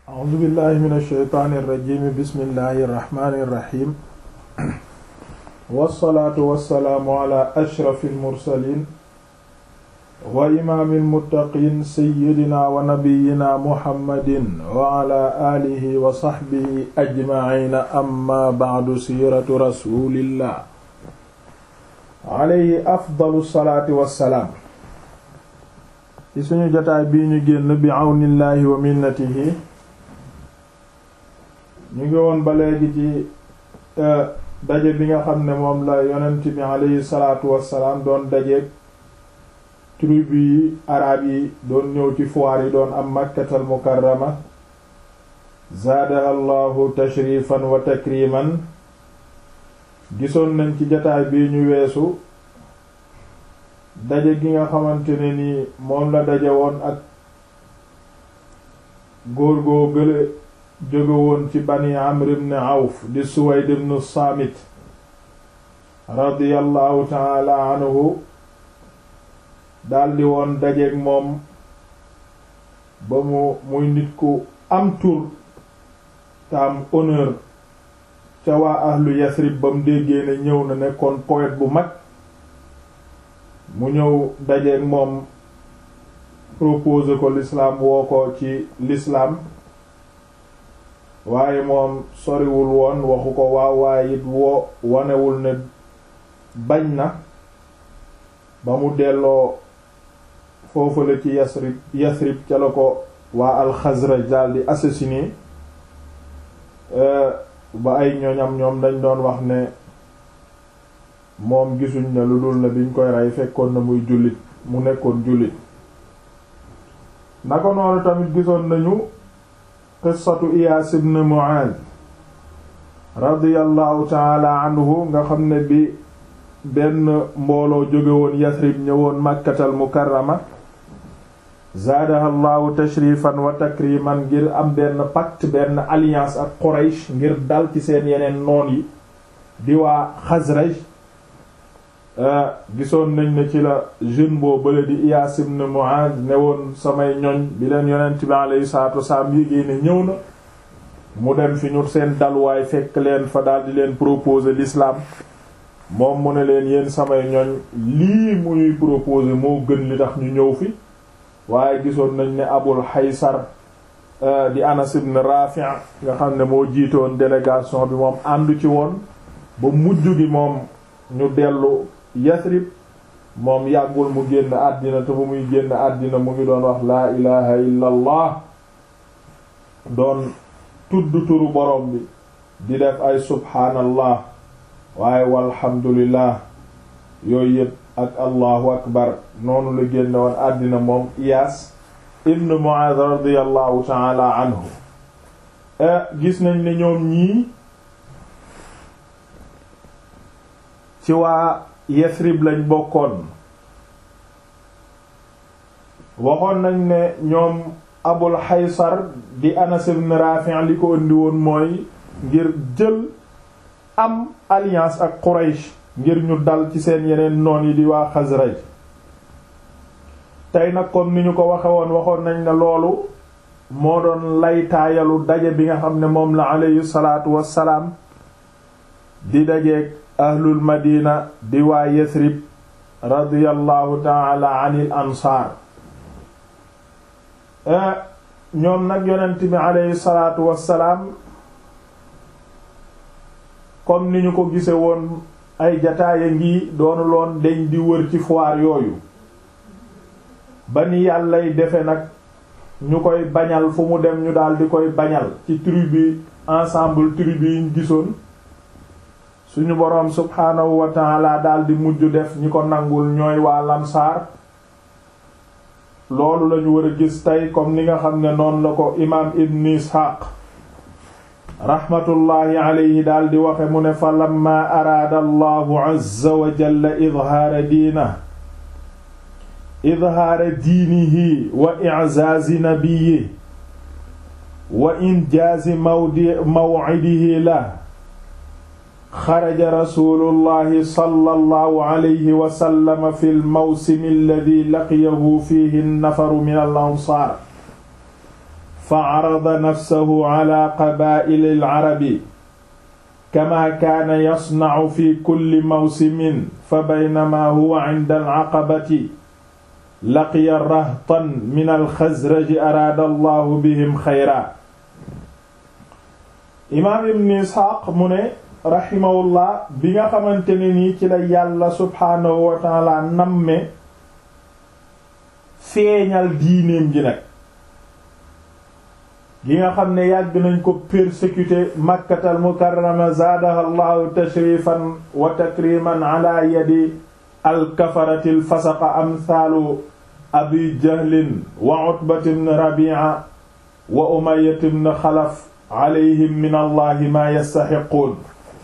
a'uuzu billahi min ash-shaytaani irrajimi bismillahi irrahmani irrahim wassalaatu wassalaamu ala ashrafi almursalin wa imaami almuttaqiin sayyidina wa nabiyina muhammadin wa ala aalihi wa saxbihi ajmaciina amma bacdu siiratu rasulillah alayhi afdalu salaati wassalaam ci suñu jotaay bii ñu génn bi àwnillaahi wa minnatihi ñu ngi woon ba léegi ci daje bi nga xam ne moom la yonent bi alayhi salaatu wassalaam doon dajeek tribu yi araab yi doon ñëw ci foire yi doon am makkatal mukarrama zaadaha allahu tashrifan wa takriman gisoon nañ ci jotaay bii ñu weesu daje gi nga xamante ne ni moom la daje woon ak góor goo gële jóge woon ci bani amr ibn awf di suwayd ibn saamit radiyallahu taala anhu daldi woon dajeek moom ba mu muy nit ku am tur te am honneur ca waa ahlu yasrib ba mu déggee ne ñëw na nekkoon poète bu mag mu ñëw dajeek moom proposé ko l'islam woo ko ci l'islam waaye moom soriwul woon waxu ko waaw waaye it woo wanewul ne bañ na ba mu delloo foofu la ci yasrib yasrib ca la ko waa alxazraj daldi assassiné ba ay ñoñam ñoom dañ doon wax ne moom gisuñ ne lu dul ne biñ koy rey fekkoon na muy jullit mu nekkoon jullit naka noonu tamit gisoon nañu qissatu Iyaas ibn Mu'aaz radiyallahu taala anhu nga xam ne bi benn mbooloo jóge woon Yasrib ñëwoon Makkatal Mukarrama zaadaha llahu tashrifan wa takriman ngir am benn pacte benn alliance ak Quraysh ngir dal ci seen yeneen noon yi di waa Xazraj gisoon nañ ne ci la jeune boo bële di Iyaas ibn Mu'aaz ne woon samay ñoñ bi leen yonent bi alayhi salaatu wasalaam yégée ne ñëw na mu dem fi ñu seen dalwaay fekk leen fa daldi leen proposer l'islam moom mu ne leen yéen samay ñoñ lii muy proposer moo gën li tax ñu ñëw fi waaye gisoon nañ ne Abul Haysar di Anas ibn Rafi' nga xam ne moo jiitoon délégation bi moom àndu ci woon ba mujj gi moom ñu dellu Yasrib moom yàggul mu génn àddina te bu muy génn àddina mu ngi doon wax laa ilaha illa allah doon tudd turu borom bi di def ay subhaanallah waaye walhamdulillah yooyu yëpp ak allahu akbar noonu la génne woon àddina moom Iyaas ibn Mu'aaz radiyallahu ta'ala anhu gis nañ ne ñoom ñii ci waa Yasrib lañ bokkoon waxoon nañ ne ñoom Abul Haysar di Anas ibn Rafi' li ko indi woon mooy ngir jël am alliance ak Quraysh ngir ñu dal ci seen yeneen noon yi di waa Xasraj tey nag comme ni ñu ko waxe woon waxoon nañ ne loolu moo doon laytaayalu daje bi nga xam ne moom la aleyhi salaatu wassalaam di dajeek ahlul madina di waa Yasrib radiyallahu taala anil ansaar ñoom nag yonent bi aleyhi salaatu wassalaam comme ni ñu ko gise woon ay jataaya ngi doonu loon deñ di wër ci foire yooyu ba ni yàllay defe nag ñu koy bañal fu mu dem ñu daal di koy bañal ci tribu ensemble tribu yi ñu gisoon suñu boroom subhaanahu wa taala daal di mujj def ñi ko nangul ñooy waa lamsaar loolu lañu war a gis tey comme ni nga xam ne noonu la ko imaam ibn isxaaq raxmatullaahi alayhi daal di waxe mu ne fa lamma araada allahu azza wa jalla idhaara diina idhaara diinihi wa i'zaazi nabiyyi wa injaazi mawdi maw'idihi la xaraja rasuulullahi sallallahu alayhi wa sallam fi lmawsimi alladi laqiyahu fiihi nafaru min al ansaar fa carada nafsahu ala qabaa'ili alcarabi kama kaana yasnacu fi kulli mawsimin fa baynama huwa cinda alcaqabati laqiya rahtan min alxazraji araada allahu bihim xayra imaam ibn isxaaq mu ne raximahullah bi nga xamante ne nii ci la yàlla subhaanahu wa taala namme feeñal diineem ji nag gi nga xam ne yàgg nañ ko persécuté makkatal mukarrama zaadaha allahu tashrifan wa takriman ala yadi alkafarati alfasaqa amthaalu abi jahlin wa utbat ibn rabi'a wa umayyah ibn xalaf alayhim min allahi ma yastaxiquun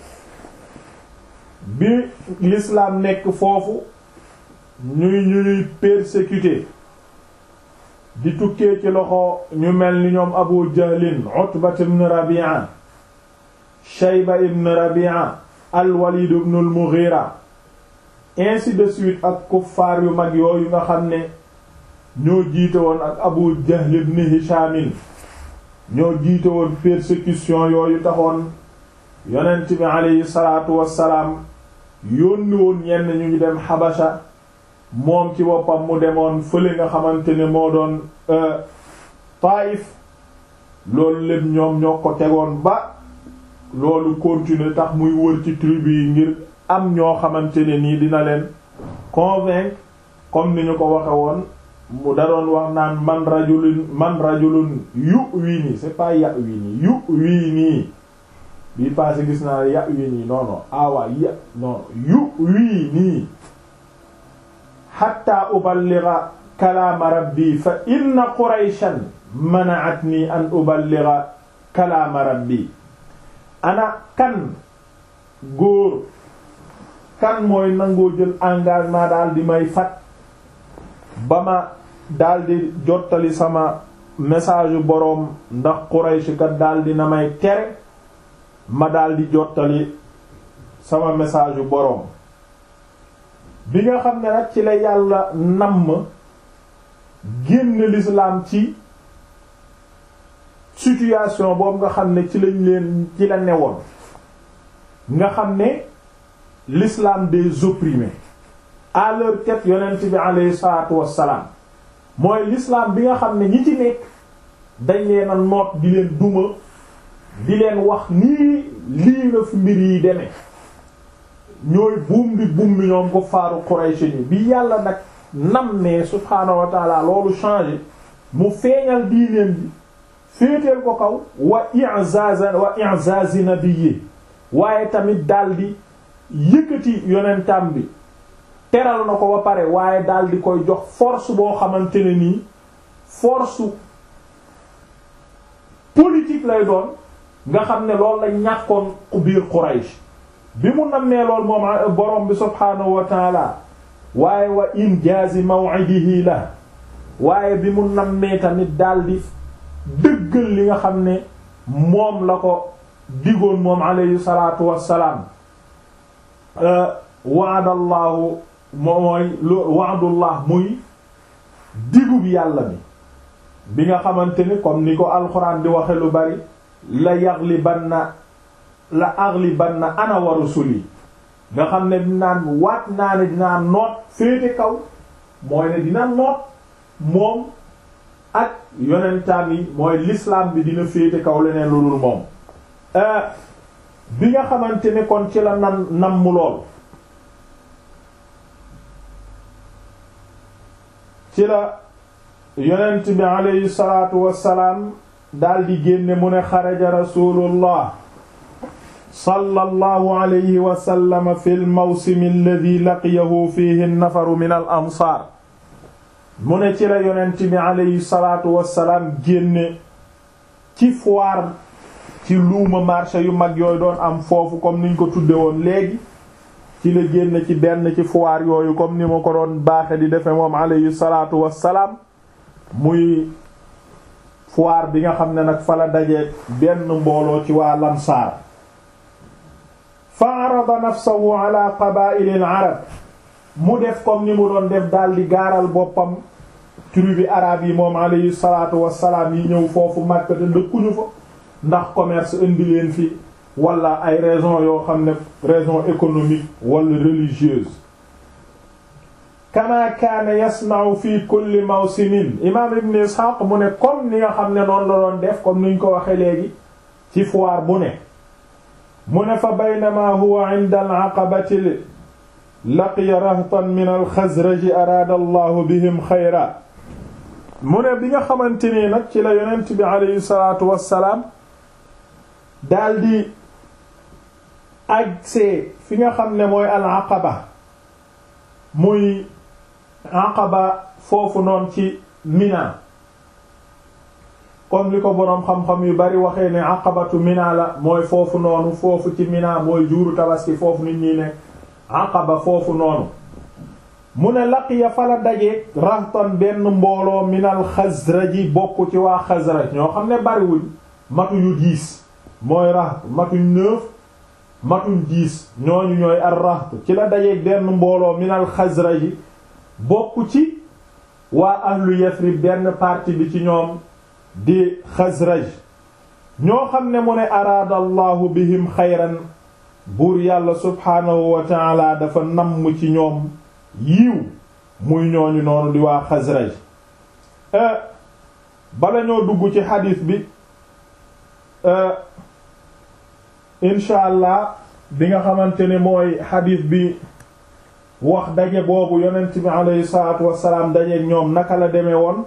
bi l'islam nekk foofu ñuy ñuy persécuté di tukkee ci loxo ñu mel ni ñoom abu jahlin utbat ibn rabi'a shayba ibn rabi'a al-walid ibn al-mughira ainsi de suite ak kuffaar yu mag yooyu nga xam ne ñoo jiite woon ak abu jahl ibn hishamin ñoo jiite woon persécution yooyu taxoon yonent bi aleyhi salaatu wassalaam yónni woon ñenn ñu ngi dem xabasha moom ci boppam mu demoon fële nga xamante ne moo doon Taïf loolu lépp ñoom ñoo ko tegoon ba loolu continuer tax muy wër ci tribu yi ngir am ñoo xamante ne nii dina leen convaincre comme ni ñu ko waxe woon mu da doon wax naan man rajulun man rajulun yu wii nii c'est pas ya wii nii yu wii nii bii passé gis naa ya wii nii non non awa ya non yu wii nii xatta uballiga kalaama rabbi fa inna qurayshan mana'atni an uballiga kalaama rabbi ana kan góor kan mooy nangoo jël engagement daal di may fat ba ma daal di jottali sama message yu boroom ndax Quraysh kat daal di na may tere ma daal di jottali sama message yu boroom bi nga xam ne nag ci la yàlla namm génn l'islam ci situation boobu nga xam ne ci lañ leen ci la newoon nga xam ne l'islam des opprimés à leur tête yonent bi alayhi salaatu wassalaam mooy l'islam bi nga xam ne ñi ci nekk dañ leen a noot di leen duma di leen wax nii lii la fi mbir yi demee ñooy buum bi buum bi ñoom ko faaru Quraysh ni bi yàlla nag nam ne subhaanahu wa taala loolu changé mu feeñal diineen bi féeteel ko kaw wa i'zaz wa i'zaz nabiyyi waaye tamit daldi yëkkati yonentam bi teral na ko ba pare waaye daldi koy jox force boo xamante ne nii force politique lay doon nga xam ne loolu la ñàkkoon biir Quraysh bi mu nammee lool moom borom bi subhaanahu wa taala waaye wa injaazi maw'idihi la waaye bi mu nammee tamit daldi dëggal li nga xam ne moom la ko digoon moom alayhi salaatu wassalaam wa'adallahu mooy wa'dullah muy digub yàlla bi bi nga xamante ni comme ni ko alxuraan di waxe lu bari la yaghlibanna la aghlibanna ana wa rusuli nga xam ne dinaan waat naa ne dinaa noot féete kaw mooy ne dina noot moom ak yonentaan yi mooy l'islam bi dina féete kaw leneen lu dul moom bi nga xamante ne kon ci la nan nam mu lool ci la yonent bi aleyhi salaatu wassalaam daldi génne mu ne xaraja rasulullah sallallahu alayhi wa sallam fi al-mawsim alladhi laqiyahu fihi an-nafaru min al-ansaar mu ne ci la yonent bi aleyhi salaatu wassalaam génne ci foire ci luuma marché yu mag yooyu doon am foofu comme niñ ko tudde woon léegi ci la génne ci benn ci foire yooyu comme ni ma ko doon baaxe di defe moom aleyhi salaatu wassalaam muy foire bi nga xam ne nag fa la daje benn mbooloo ci waa lamsaar fa arada nafsahu ala qabaa'il al arab mu def comme ni mu doon def daldi gaaral boppam tribu arabe yi moom alayhi salaatu wassalaam yi ñëw foofu Makka te dëkkuñu fa ndax commerce indi leen fi wala ay raison yoo xam ne raison économique wala religieuse kama kaana yasna'u fi kulli mawsimin imam ibn Ishaq mu ne comme ni nga xam ne noonu la doon def comme ni ñu ko waxe léegi ci foire bu ne mu ne fa baynama huwa 'inda al-'aqabati laqiya rahtan min al-Khazraj araada Allahu bihim xayra mu ne bi nga xamante nii nag ci la yonent bi aleyhi salaatu wassalaam daldi agsee fi nga xam ne mooy al-Aqaba muy Aqaba foofu noonu ci Mina comme li ko boroom xam-xam yu bari waxee ne Aqabatu Mina la mooy foofu noonu foofu ci Mina mooy juuru tabaski foofu nit ñi ne Aqaba foofu noonu mu ne laqiya fa la dajeek rahtan benn mbooloo minal Xasraji bokk ci waa Xasraj ñoo xam ne bariwuñ matuñu diis mooy raht matuñ neuf matuñ diis ñooñu ñooy ar raht ci la dajeek benn mbooloo minal Xasraji bokk ci waa ahlu Yasrib benn partie bi ci ñoom di Xasraj ñoo xam ne mu ne araada allahu bihim xayran buur yàlla subhaanahu wa taala dafa namm ci ñoom yiiw muy ñooñu noonu di waa Xasraj bala ñoo dugg ci xadiis bi incha allah bi nga xamante ne mooy xadiis bi wax daje boobu yonent bi aleyhi salaatu wassalaam daje ñoom naka la demee woon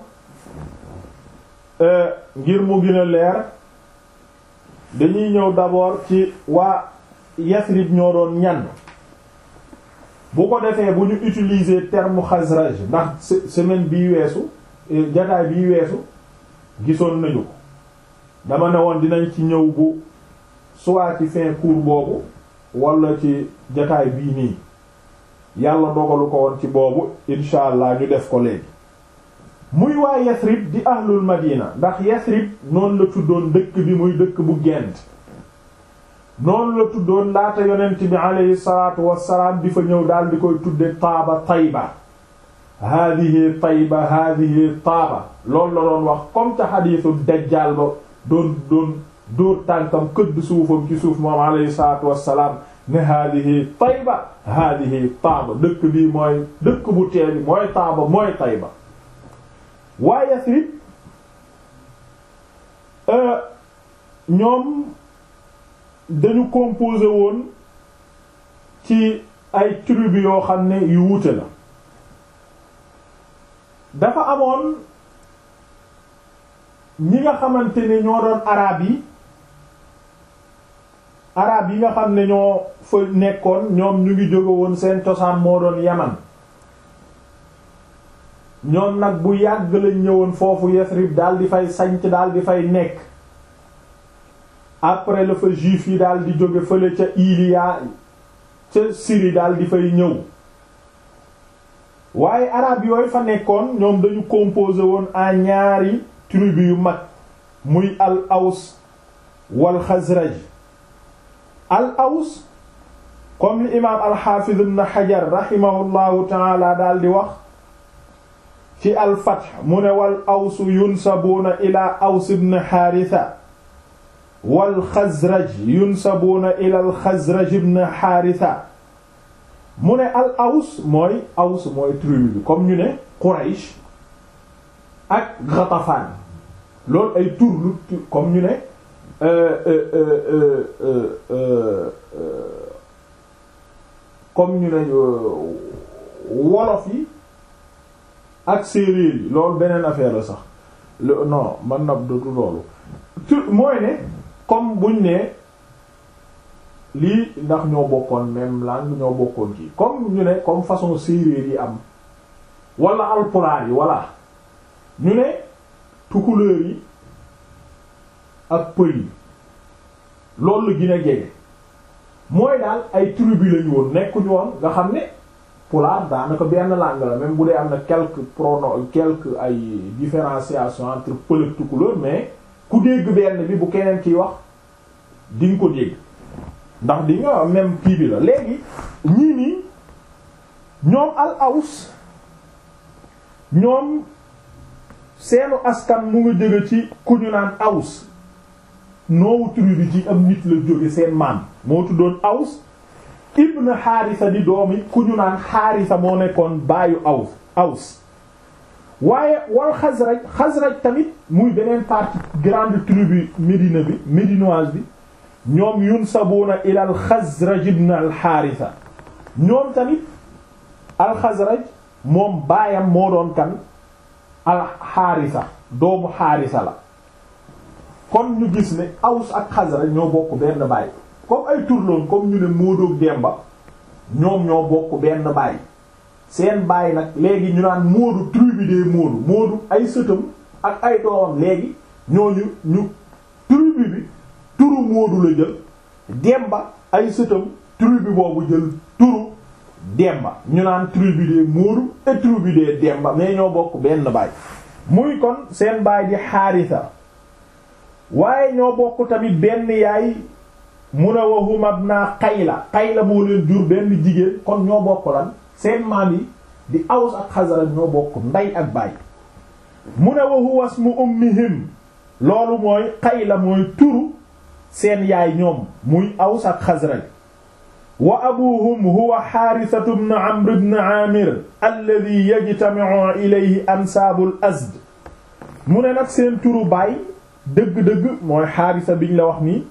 ngir mu gën a leer dañuy ñëw d'abord ci waa Yasrib ñoo doon ñan bu ko defee bu ñu utiliser terme Xasraj ndax semaine bii weesu jataay bii weesu gisoon nañu ko dama ne woon dinañ ci ñëw bu soit ci fin cours boobu wala ci jataay bii nii yàlla dogalu ko woon ci boobu incha allah ñu def ko léegi muy waa Yasrib di ahlul Madina ndax Yasrib noonu la tuddoon dëkk bi muy dëkk bu gent noonu la tuddoon laata yonent bi aleyhi salaatu wassalaam di fa ñëw daal di koy tudde taaba tayba haadihi tayba haadihi taaba loolu la doon wax comme ca xadiisu dajjaal ba doon doon dóor tànkam këdd suufam ci suuf moom aleyhi salaatu wassalaam ne haadihi tayba haadihi taaba dëkk bii mooy dëkk bu teeli mooy taaba mooy tayba waa Yasrib ñoom dañu composé woon ci ay tribu yoo xam ne yu wuute la dafa amoon ñi nga xamante ne ñoo doon araab yi araab yi nga xam ne ñoo fa nekkoon ñoom ñu ngi jóge woon seen cosaan moo doon yaman ñoom nag bu yàgg lañ ñëwoon foofu Yasrib daal di fay sanc daal di fay nekk après la fa juif yi daal di jóge fële ca Iliya ca Syrie daal di fay ñëw waaye arab yooyu fa nekkoon ñoom dañu composé woon en ñaari tribu yu mag muy al aws wal xazraj al aws comme li imaam al xaafiz ibn Hajar rahimahullahu taala daal di wax ci al fath mu ne wal aws yunsabuuna ila aws ibn Haritha wal xazraj yunsabuuna ila al xazraj ibn Haritha mu ne al aws mooy aws mooy tribu bi comme ñu ne Quraysh ak Ghatafan loolu ay tur lu comme ñu ne comme ñu ne wolof yi ak séeréer yi loolu beneen affaire la sax non man na du loolu tur mooy ne comme buñ ne lii ndax ñoo bokkoon même langue ñoo bokkoon kii comme ñu ne comme façon séeréer yi am wala alpulaar yi walla ñu ne tukulóor yi ak pël yi loolu la gën a jege mooy daal ay tribu lañu woon nekkuñu woon nga xam ne pulaar daanaka benn langue la même bu dee am na quelques pronoms quelques ay différenciation entre pël ak tukulóor mais ku dégg benn bi bu keneen kiy wax di nga ko dégg ndax di nga même kii bi la léegi ñii nii ñoom al aws ñoom seenu askan mu ngi jóge ci ku ñu naan Aws noowu tribu bi ci am nit la jóge seen maam moo tuddoon Aws ibn Haarisa di doomi ku ñu naan Haarisa moo nekkoon baayu Aws Aws waaye wal Xasraj Xasraj tamit muy beneen partie grande tribu Médina bi médinoise bi ñoom yunsabuuna ila al Xasraj ibn al Haarisa ñoom tamit al Xasraj moom baayam moo doon kan al Haarisa doomu Haarisa la kon ñu gis ne Aws ak Xasraj ñoo bokk benn baay comme ay turloon comme ñu ne Moodu ak Demba ñoom ñoo bokk benn baay seen baay nag léegi ñu naan Moodu tribu des Moodu Moodu ay sëtam ak ay doomam léegi ñooñu ñu tribu bi turu Moodu la jël Demba ay sëtam tribu boobu jël turu Demba ñu naan tribu des Moodu et tribu des Demba mais ñoo bokk benn baay muy kon seen baay di Haarisa waaye ñoo bokk tamit benn yaay mu ne wahum abna Qayla Qayla moo leen jur benn jigéen kon ñoo bokk lan seen maam yi di Aws ak Xasraj ñoo bokk ndey ak baay mu ne wa huwa ismu ummihim loolu mooy Qayla mooy turu seen yaay ñoom muy Aws ak Xasraj wa abuhum huwa Haarisatu ibn Amr ibn Aamir alladhi yajtami'u ilayhi ansaabul Azd mu ne nag seen turu baay dëgg-dëgg mooy Haarisa biñ la wax nii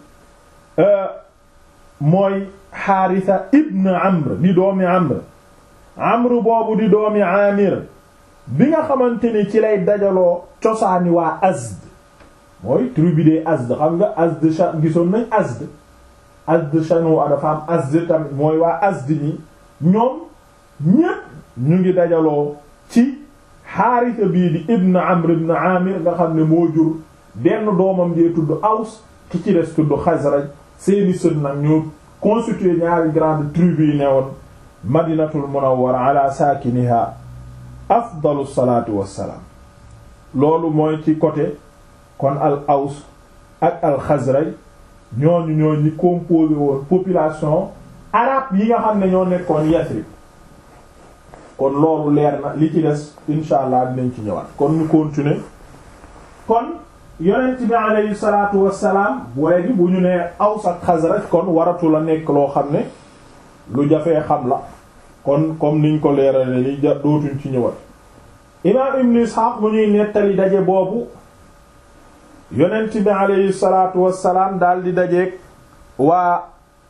mooy Haarisa ibn Amr di doomi Amr Amr boobu di doomi Aamir bi nga xamante ni ci lay dajaloo cosaani waa Azd mooy tribu des Azd xam nga Azd sha gisoon nañ Azd Azd shanu dafa am Azd tamit mooy waa Azd ni ñoom ñépp ñu ngi dajaloo ci Haarisa bii di ibn Amr ibn Aamir nga xam ne moo jur benn doomam jee tudd Aws ki ci des tudd Xasraj seeni sët nag ñoo constitué ñaari grande tribu yi newoon Madinatul Munawwara ala saakiniha afdalu salaatu wassalaam loolu mooy ci côté kon al Aws ak al Xasraj ñooñu ñoo ñi composé woon population arabe yi nga xam ne ñoo nekkoon Yasrib kon loolu leer na li ci des insha allah dinañ ci ñëwaat kon ñu continuer kon yonent bi alayhi salaatu wassalaam léegi bu ñu nee Aws ak Xasraj kon waratu la nekk loo xam ne lu jafee xam la kon comme niñ ko leerale ni ja dootuñ ci ñëwaat imaam Ibn Ishaq bu ñuy nettali daje boobu yonent bi alayhi salaatu wassalaam daal di dajeek waa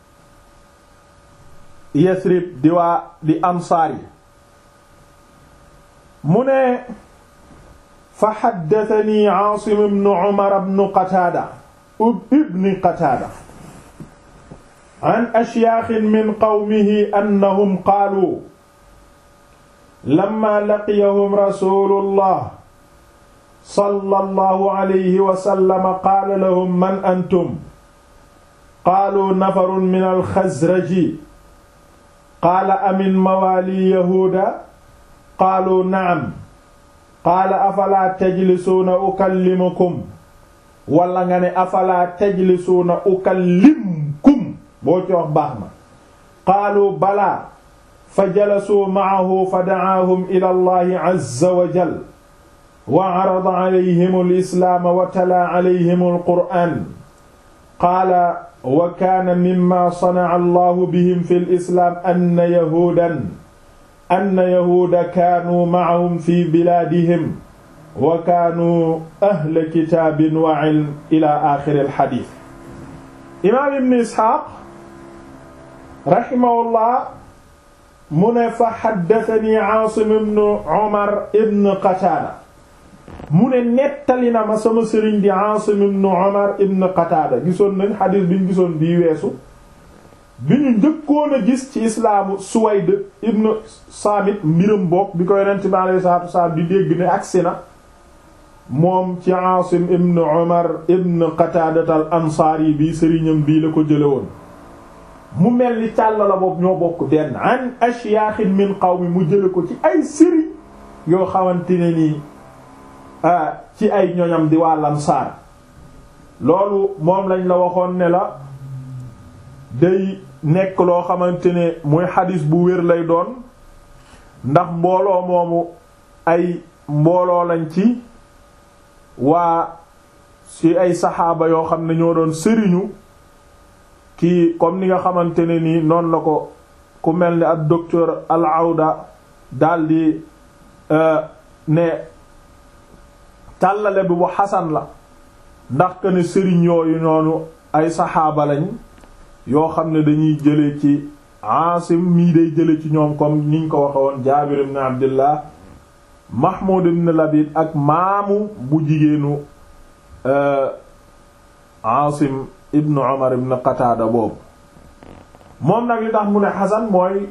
Yasrib di waa di ansaar yi mu ne fa xaddatani Aasim ibn Umar ibn Qataada ibn Qataada an ashyaaxin min qawmihi annahum qaaluu lamma laqiyahum rasuulullah sallallahu alayhi wa sallam qaala lahum man antum qaaluu nafarun min al-Xazraji qaala amin mawaali yahuuda qaaluu na'am qaala afalaa tajlisuuna ukallimukum wala nga ne afalaa tajlisuuna ukallimkum boo ci wax baax na qaalu balaa fa jalasuu ma'ahu fa da'aahum ila allahi azza wa jal wa carada calayhim alislaama wa talaa calayhim alqur'aan qaala wa kaana mimma sanaca allahu bihim fi lislaam anna yahuudan anna yahuuda kaanuu macahum fi bilaadihim wa kaanuu ahla kitaabin wa cilm ila aaxiri alxadiis imaam ibn isxaaq raximahullah mu ne fa xaddatani Aasim ibn Umar ibn Qataada mu ne nettali na ma sama sëriñ di Aasim ibn Umar ibn Qataada gisoon nañ xadiis bi ñu gisoon bii weesu bi ñu njëkkoon a gis ci islaamu Suwayd ibn Saamit mbiram bokk bi ko yonent bi alayhi salaatu wasalaam di dégg ne agsi na moom ci Aasim ibn Umar ibn Qataada al Ansaari bii sëriñam bii la ko jële woon mu mel ni càll la boobu ñoo bokk denn an ashyaaxin min qawmi mu jële ko ci ay sëriñ yoo xamante ne nii ci ay ñoñam di waa Ansaar loolu moom lañ la waxoon ne la day nekk loo xamante ne muy xadis bu wér lay doon ndax mbooloo moomu ay mbooloo lañ ci waa ci ay saxaaba yoo xam ne ñoo doon sëriñu kii comme ni nga xamante ne nii noonu la ko ku mel ni ak docteur al awda daldi ne tàllale bi bu xasan la ndax que ne sëriñ yooyu noonu ay saxaaba lañ yoo xam ne dañuy jële ci Aasim mii day jële ci ñoom comme niñ ko waxe woon Jaabir ibn Abdillah Mahmoud ibn Labid ak maamu bu jigéenu Aasim ibn Umar ibn Qataada boobu moom nag li tax mu ne xasan mooy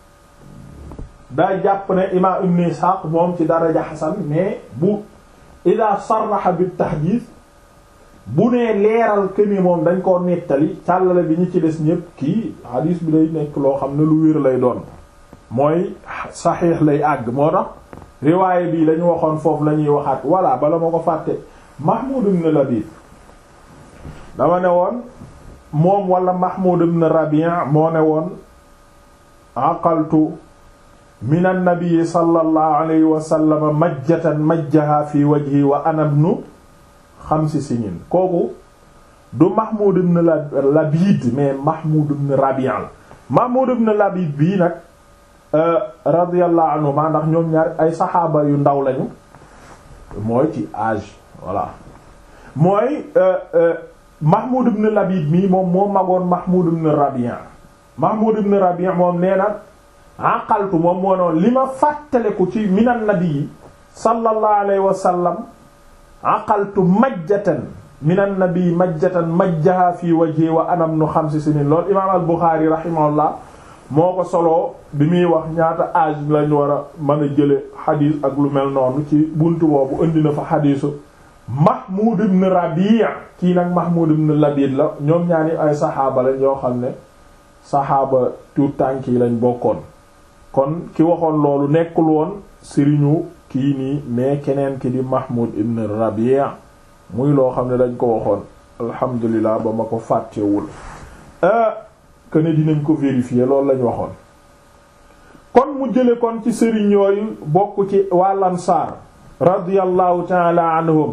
day jàpp ne imaam ibn Ishaq moom ci daraja xasan mais bu ida sarraxa bi taxdiis bu nee leeral que ni moom dañ koo nettali càllale bi ñu ci des ñépp kii xadiis bi day nekk loo xam ne lu wér lay doon mooy saxiix lay àgg moo tax riwaaye bii lañu waxoon foofu la ñuy waxaat voilà bala ma ko fàtte Mahmoud ibn Labid dama ne woon moom wala Mahmoud ibn Rabi' moo ne woon aqaltu min an-nabi sallallahu alayhi wa sallam majjatan majjaha fi wajhi wa ana ibnu xamsi sinin kooku du Mahmoud ibn Labid mais Mahmoud ibn Rabi' la Mahmoud ibn Labid bii nag radiyallahu anhu maa ndax ñoom ñaar ay saxaaba yu ndaw lañu mooy ci âge voilà mooy Mahmoud ibn Labid mii moom moo magoon Mahmoud ibn Rabi' Mahmoud ibn Rabi' moom nee na aqaltu moom moo noonu li ma fàttaleku ci minan nabi sallallahu alayhi wa sallam aqaltu majjatan minan nabi majjatan majjaha fi wajhi wa anam nu xamsi sinin loolu imaam al Buxaari rahimahullah moo ko soloo bi muy wax ñaata âge lañ war a mën a jële xadiis ak lu mel noonu ci buntu boobu indi na fa xadiisu Mahmoud ibn Rabi' kii nag Mahmoud ibn Labid la ñoom ñaani ay saxaaba lañ yoo xam ne saxaaba tuut tànk yi lañ bokkoon kon ki waxoon loolu nekkul woon sëriñu kii nii mais keneen ki di Mahmoud ibn Rabi' muy loo xam ne dañ ko waxoon alhamdulilah ba ma ko fàttewul que ne dinañ ko vérifier loolu lañ waxoon kon mu jële kon ci sëriñ yooyu bokk ci wal ansaar radiyallahu ta'ala anhum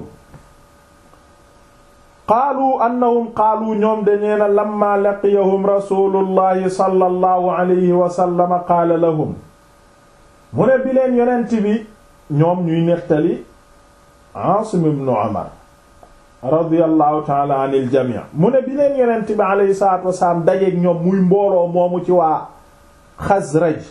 qaalu annahum qaalu ñoom de nee na lamma laqiyahum rasulullahi sallallahu alayhi wa sallam qaala lahum mu ne bi leen yonent bi ñoom ñuy nettali Aasim ibn Umar radiyallahu taala anil jamii mu ne bi leen yonent bi alayhi salaatu wasalaam dajeeg ñoom muy mbooloo moomu ci waa Xasraj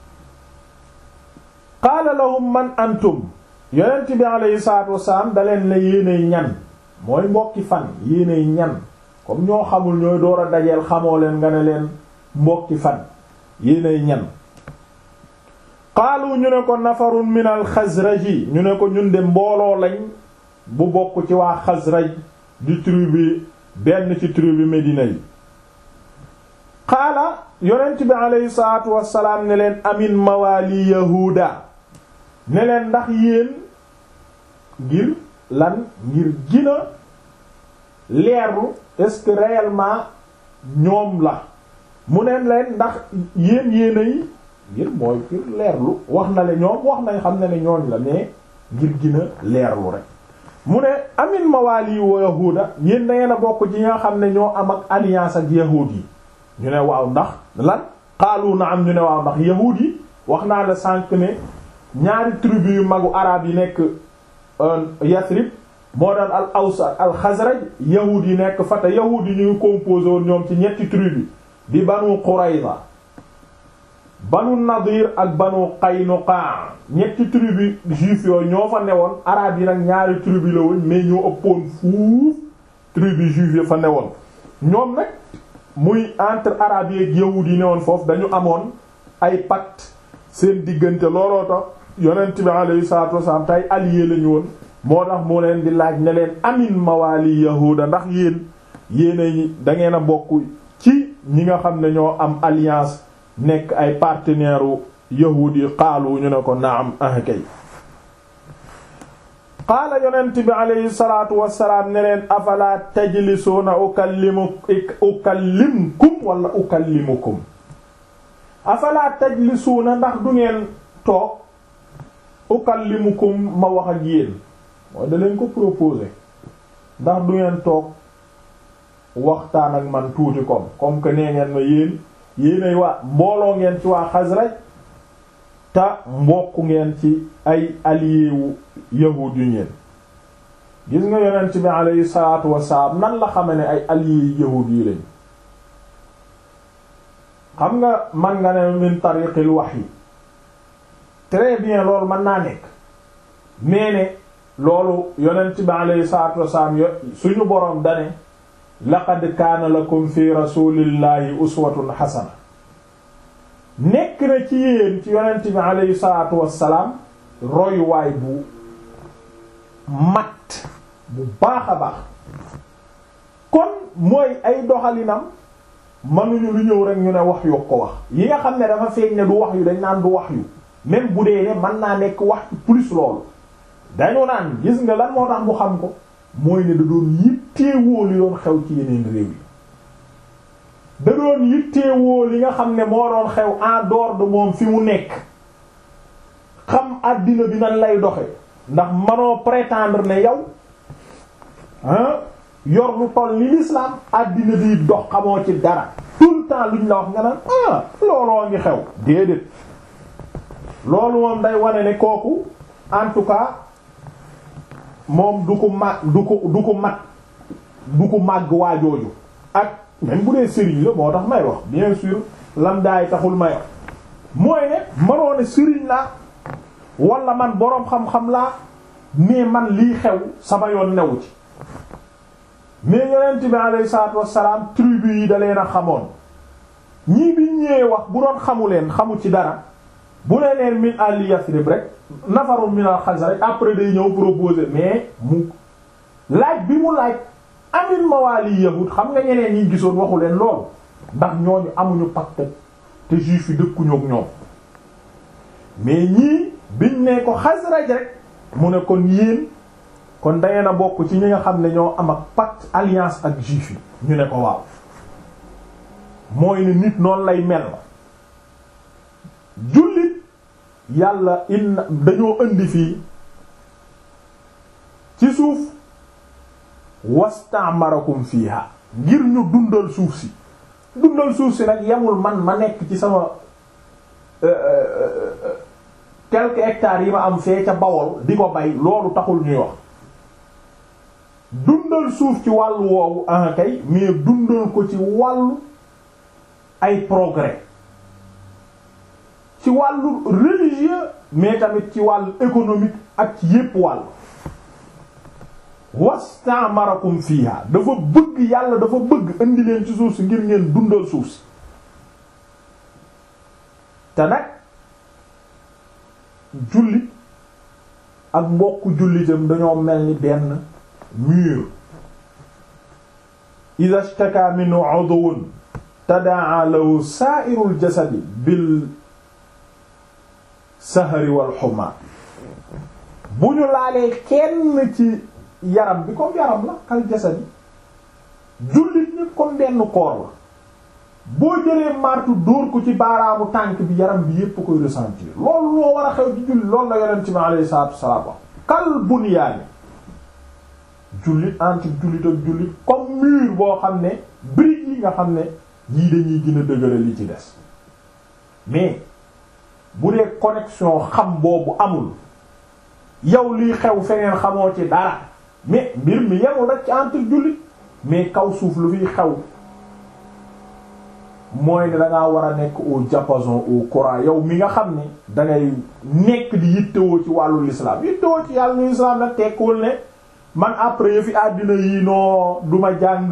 qaala lahum man antum yonent bi alayhi salaatu wasalaam da leen la yéenay ñan mooy mbokki fan yéenay ñan comme ñoo xamul ñooy door a dajeel xamoo leen nga ne leen mbokki fan yéenay ñan qaalu ñu ne ko nafarun min al xasraji ñu ne ko ñun de mbooloo lañ bu bokk ci waa xasraj di tribu benn ci tribu Medina yi qaala yonent bi aleyhi salaatu wassalaam ne leen amin mawali yahuuda ne leen ndax yéen ngir lan ngir gina leerlu est-ce que réellement ñoom la mu neen leen ndax yéen yéenay ngir mooy ngir leerlu wax na le ñoom wax nañ xam ne ne ñooñ la mais ngir gina leerlu rek mu ne amin mawali wa yahuuda yéen da ngeen a bokk ci nga xam ne ñoo am ak alliance ak yahuud yi ñu ne waaw ndax lan xaalu na am ñu ne waaw ndax yahuud yi wax naa la sànq ne ñaari tribu yu magu arab yi nekk Yathrib moo daan al aws al xasraj yahuud yi nekk fata yahuud yi ñu ngi composé woon ñoom ci ñetti tribu di banu Qurayza banu Nadir ak banu Qaynuqa ñetti tribu juif yooyu ñoo fa newoon arab yi nag ñaari tribu la woon mais ñoo ëppoon fuuf tribu juif yi fa newoon ñoom nag muy entre arab yi ak yahuud yi newoon foofu dañu amoon ay pacte seen diggante looloo tax yonent bi alayhi salaatu wasalaam tay allié lañu woon moo tax mu leen di laaj ne leen amin mawali yahuda ndax yéen yéen da ngeen a bokk ci ñi nga xam ne ñoo am alliance nekk ay partenaire u yahuud yi xaalu ñu ne ko naam ah kay qaala yonent bi alayhi salaatu wasalaam ne leen afala tajlisuuna ukallimu ukallimkum wala ukallimukum afala tajlisuuna ndax du ngeen toog ukallimukum ma wax ak yéen mooy da leen ko proposer ndax du ngeen toog waxtaan ak man tuuti comme comme que nee ngeen ma yéen yéenay waa mbooloo ngeen ci waa Xasraj te mbokk ngeen ci ay allié wu yahuud yu ngeen gis nga yonent bi alayhi salaatu wassalaam nan la xame ne ay allié yahuud yi lañ xam nga man nga ne min tariqil wahyi très bien loolu mën naa nekk mais ne loolu yonent bi alayhi salaatu wassalaam yo suñu boroom dane laqad kaana lakum fi rasulillahi uswatun hasana nekk na ci yéen ci yonent bi alayhi salaatu wassalaam royuwaay bu mat bu baax a baax kon mooy ay doxalinam mënuñu lu ñëw rek ñu ne wax yu ko wax yi nga xam ne dafa feeñ ne du wax yu dañ naan du wax yu même bu dee ne mën naa nekk wax plus loolu dañu naan gis nga lan moo tax mu xam ko mooy ne da doon yitteewoo li doon xew ci yeneen réew yi da doon yitteewoo li nga xam ne moo doon xew en dehors de moom fi mu nekk xam àddina bi nan lay doxe ndax manoo prétendre ne yow ah yor lu toll ni l'islam àddina bi dox xamoo ci dara tout le temps luñ la wax nga naan ah looloo ngi xew déedéet loolu moom day wane ne kooku en tout cas moom du ko mag du ko du ko mag du ko màgg waajooju ak même bu dee sëriñ la moo tax may wax bien sûr lam daay taxul may wax mooy ne mënoo ne sëriñ laa wala man boroom xam-xam laa mais man lii xew sama yoon newu ci mais yonent bi alayhi salaatu wassalaam tribu yi da leen a xamoon ñii bi ñëwee wax bu doon xamu leen xamu ci dara bu ne leen min àlli Yasrib rek nafarul min al Xasraj après day ñëw proposer mais mu laaj bi mu laaj amin mawaali yahud xam nga ñeneen ñi gisoon waxu leen loolu ndax ñooñu amuñu pacte te juif yi dëkkuñu ak ñoom mais ñii biñ ne ko Xasraj rek mu ne kon yéen kon dangeen a bokk ci ñi nga xam ne ñoo am ak pacte alliance ak juif yi ñu ne ko waaw mooy ne nit noonu lay mel jullit yàlla inna dañoo indi fii ci suuf wastamarakum fiha ngir ñu dundal suuf si dundal suuf si nag yemul man ma nekk ci sama quelques hectares yi ma am fee ca Bawol di ko bay loolu taxul ñuy wax dundal suuf ci wàllu woowu ah kay mais dundal ko ci wàllu ay progrès ci wàllu religieux mais tamit ci wàllu économique ak ci yépp wàll wastamarakum fiha dafa bëgg yàlla dafa bëgg indi leen ci suuf si ngir ngeen dundal suuf si te nag jullit ak mbokku jullitam dañoo mel ni benn mur idha ishtaka minhu udwun tadaa lahu sa'irul jasadi bil sahari wal huma bu ñu laalee kenn ci yaram bi comme yaram la kal jasadi jullit ñi comme benn koor la boo jëlee martu dóor ko ci baaraamu tànk bi yaram bi yépp koy ressentir loolu loo war a xew ci jullit loolu la yonent bi alayhi salaatu wassalaam wax kal bunyaani jullit entre jullit ak jullit comme mur boo xam ne briques yi nga xam ne yii dañuy gën a dëgëral li ci des mais bu dee connexion xam boobu amul yow liy xew feneen xamoo ci dara mais mbir mi yemul rek ci entre jullit mais kaw suuf lu fiy xew mooy ne dangaa war a nekk au diapason au courant yow mi nga xam ne dangay nekk di yittewoo ci wàllu l'islam yittewoo ci yàllu l'islam nag tekkiwul ne man après yëfi àddina yi noo duma jàng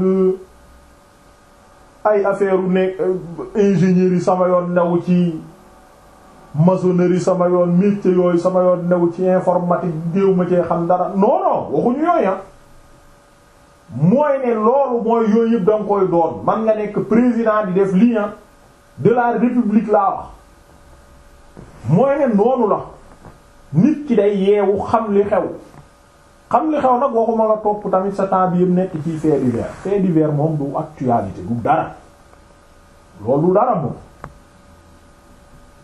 ay affaire u nekk ingénierie sama yoon new ci maçonnerie sama yoon métier yooyu sama yoon new ci informatique déew ma cee xam dara non non waxuñu yooyu mooy ne loolu mooy yooyu yëpp danga koy doon man nga nekk président di def lii de la république laa wax mooy ne noonu la nit ki day yeewu xam li xew xam li xew nag waxuma nga topp tamit sa temps bi yëpp nekk ci fait divers fait divers moom du actualité du dara loolu du dara moom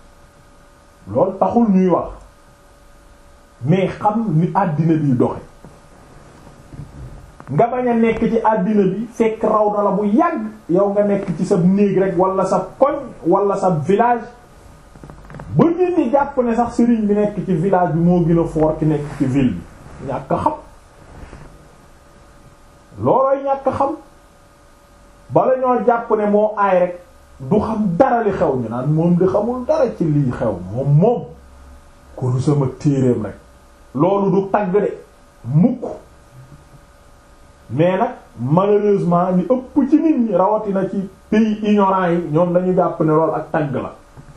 loolu taxul ñuy wax mais xam ni àddina bi doxe nga bañ a nekk ci àddina bi fekk raw na la bu yàgg yow nga nekk ci sa néeg rek wala sa koñ wala sa village ba nit ñi jàpp ne sax sëriñ bi nekk ci village bi moo gën a fort ki nekk ci ville bi ñàkk xam loolooy ñàkk xam bala ñoo jàpp ne moo aay rek du xam dara li xew ñu naan moom di xamul dara ci lii xew moom moom kuru sama téereem rek loolu du tagg de mukk mais nag malheureusement ñu ëpp ci nit ñi rawatina ci pays ignorants yi ñoom dañu jàpp ne loolu ak tagg la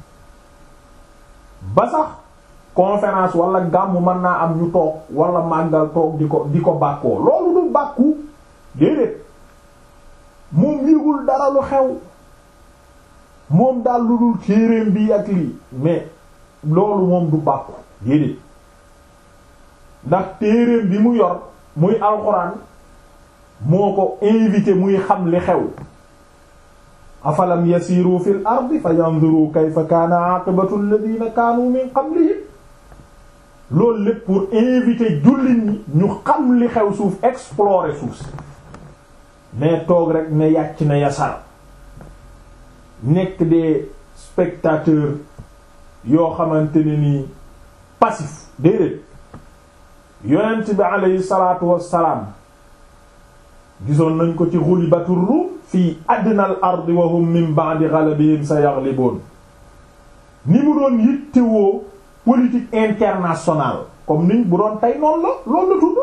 ba sax conférence wala gàmmu mën naa am ñu toog wala màggal toog di ko di ko bàkkoo loolu du bàkku déedéet moom yëgul dara lu xew moom daal lu dul téereem bi ak lii mais loolu moom du bàkku déedéet ndax téereem bi mu yor muy alxuraan moo ko invité muy xam li xew afalam yasiru fil ardi fa yanzuru kayfa kaana aqibatu alladhina kaanu min qablihim loolu lépp pour inviter jullit ñi ñu xam li xew suuf explorer suuf si mais toog rek ne yàcc na yasar nekk des spectateurs yoo xamante ne nii passif déedéet yonent bi aleyhi salaatu wassalaam gisoon nañ ko ci ghulibatur rum fii adnal ardi wa hum min ba'di ghalabihim sayaghlibun ni mu doon yittewoo politique internationale comme niñ bu doon tey noonu la loolu la tudd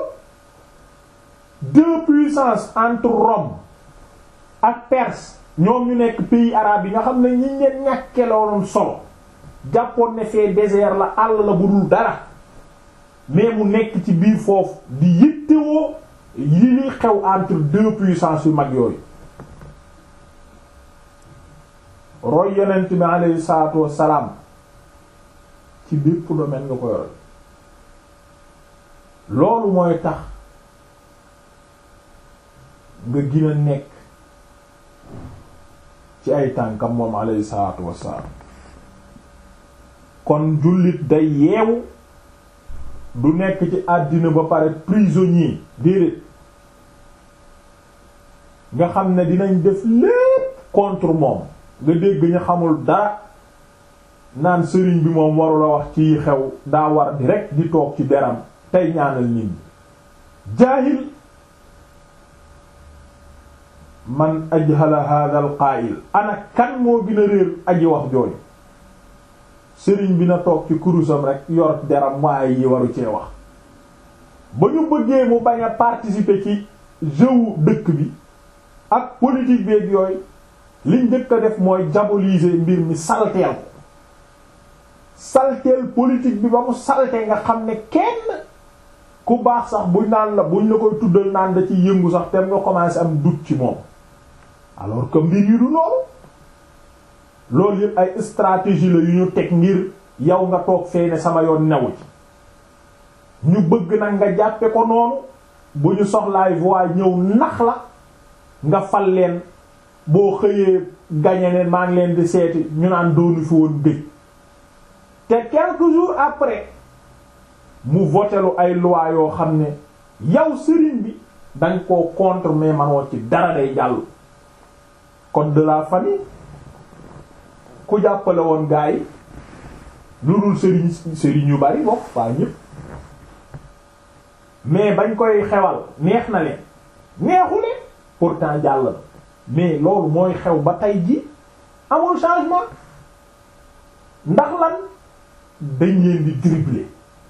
deux puissances entre Rome ak Perse ñoom ñu nekk pays arabe yi nga xam ne ñi ngeen ñàkke looloon solo jàppoon ne fee désert la àll la bu dul dara mais mu nekk ci biir foofu di yittewoo yi li xew entre deux puissances yu mag yooyu roy yonent bi alayhi salaatu wassalaam ci bépp domaine nga ko yore loolu mooy tax nga gën a nekk ci ay tànkam moom alayhi salaatu wassalaam kon jullit day yeewu du nekk ci àddina ba pare prisonnier déedéet nga xam ne dinañ def lépp contre moom nga dégg ñu xamul dara naan sëriñ bi moom warula wax ci xew daa war di rek di toog ci deram tey ñaanal nit ñi jaahil man ajhala hadha al qaa'il ana kan moo gën a réer aji wax jooju sëriñ bi na toog ci kurusam rek yor deram waaye yi waru cee wax ba ñu bëggee mu bañ a participer ci jeu dëkk bi ak politique beeg yooyu liñ njëkk a def mooy diaboliser mbir mi salteel ko salteel politique bi ba mu salte nga xam ne kenn ku baax sax buñ naan la buñ la koy tuddal naan da ci yëngu sax tem nga commencé am doute ci moom alors que mbir yi du loolu loolu yëpp ay stratégie la yu ñu teg ngir yow nga toog fee ne sama yoon newu ci ñu bëgg nag nga jàppe ko noonu bu ñu soxlaay voix ñëw nax la nga fal leen boo xëyee gañe ne maa ngi leen di seeti ñu naan doonu fi woon gëj te quelques jours après mu votelu ay loi yoo xam ne yow sëriñ bi dañ koo contre mais manoo ci dara day jàll code de la famille ku jàppale woon gaa yi lu dul sëriñ sëriñ yu bari bokk waa ñépp mais bañ koy xewal neex na leen neexu leen pourtant jàll na mais loolu mooy xew ba tey ji amul changement ndax lan dañ leen di dribbler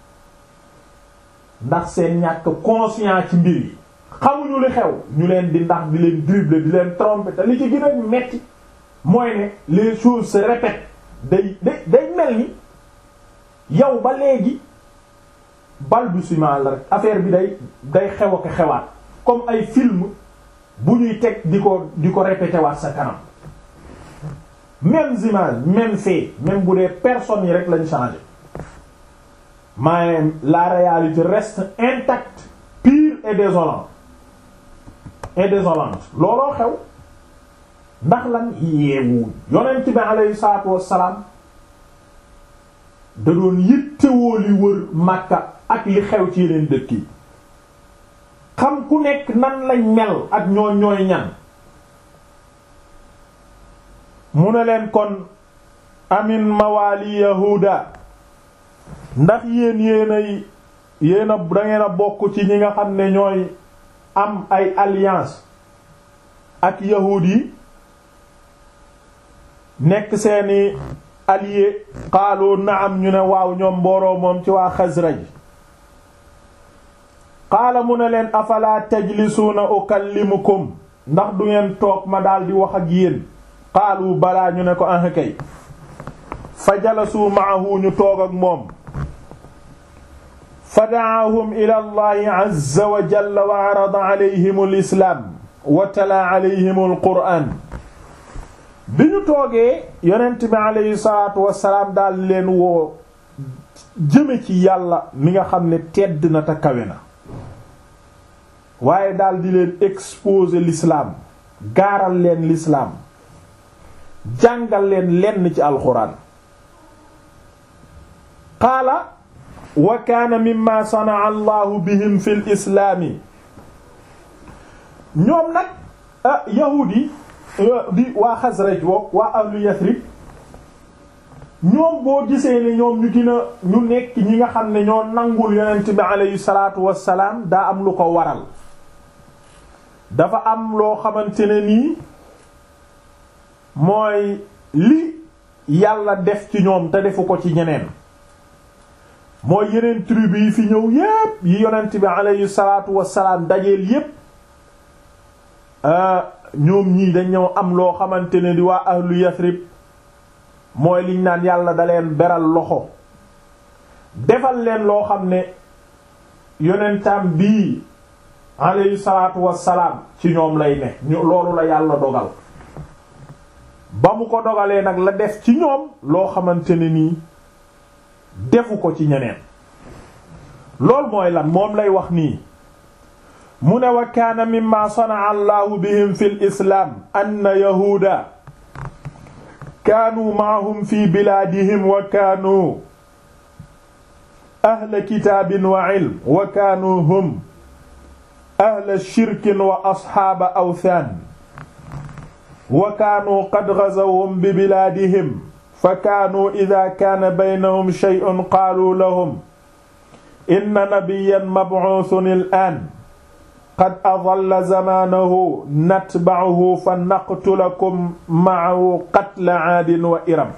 ndax seen ñàkk conscient ci mbir yi xamuñu li xew ñu leen di ndax di leen dribbler di leen tromper te li ci gën a metti mooy ne les choses se répètent day day day mel ni yow ba léegi balbutiement la rek affaire bi day day xew ak xewaat comme ay film bu ñuy teg di ko di ko répété waat sa kanam mêmes images même fait même bu dee personnes yi rek lañ changé mais la réalité reste intacte pure et désolante et désolante looloo xew ndax lan yeewu yonent bi alayhi salaatu wassalaam da doon yittewoo li wër Makka ak li xew ci yeneen dëkk yi xam ku nekk nan lañ mel ak ñoo ñooy ñan mu ne leen kon amin mawali yahuda ndax yéen yéenay yéena dangeen a bokk ci ñi nga xam ne ñooy am ay alliance ak yahuud yi nekk seeni allié xaaloo naam ñu ne waaw ñoom mbooroo moom ci waa Xasraj qaala mu ne leen afala tajlisuuna ukallimukum ndax du ngeen toog ma daldi wax ak yéen qaalu balaa ñu ne ko ah kay fa jalasuu maahu ñu toog ak moom fa dacaahum ila allahi azza wa jalla wa arada alayhim alislaam wa tala alayhim alqur'aan bi ñu toogee yonent bi aleyhi salaatu wasalaam daal leen woo jëme ci yàlla mi nga xam ne tedd na te kawe na waaye daal di leen exposer l'islam gaaral leen l'islam jàngal leen lenn ci alxuraan qaala wa kaana mimma sanaa allahu bihim fi l islaami ñoom nag yahuud yi di waa Xasraj boog waa ahlu Yasrib ñoom boo gisee ne ñoom ñu gën a ñu nekk ñi nga xam ne ñoo nangul yonent bi aleyhi salaatu wassalaam daa am lu ko waral dafa am loo xamante ne nii mooy li yàlla def ci ñoom te defu ko ci ñeneen mooy yeneen tribu yi fi ñëw yépp yi yonent bi aleyhi salaatu wassalaam dajeel yépp ñoom ñii dañ ñëw am loo xamante ne di waa ahlu Yasrib mooy liñ naan yàlla da leen beral loxo defal leen loo xam ne yonentam bii alayhi salaatu wassalaam ci ñoom lay ne loolu la yàlla dogal ba mu ko dogalee nag la def ci ñoom loo xamante ne nii defu ko ci ñeneen loolu mooy lan moom lay wax nii mu ne wa kaana mimma sanaa allahu bihim fi l islaam anna yahuuda kaanuu maahum fi bilaadihim wa kaanuu ahla kitaabin wa ilm wa kaanuu hum ahla shirkin wa asxaaba awthaan wa kaanuu qad gazawhum bi bilaadihim fa kaanuu idaa kaana baynahum shay'un qaaluu lahum inna nabiyyan mab'uuthun al-aan qad adalla zamaanahu natba'uhu fa naqtulakum ma'ahu qatla aadin wa iram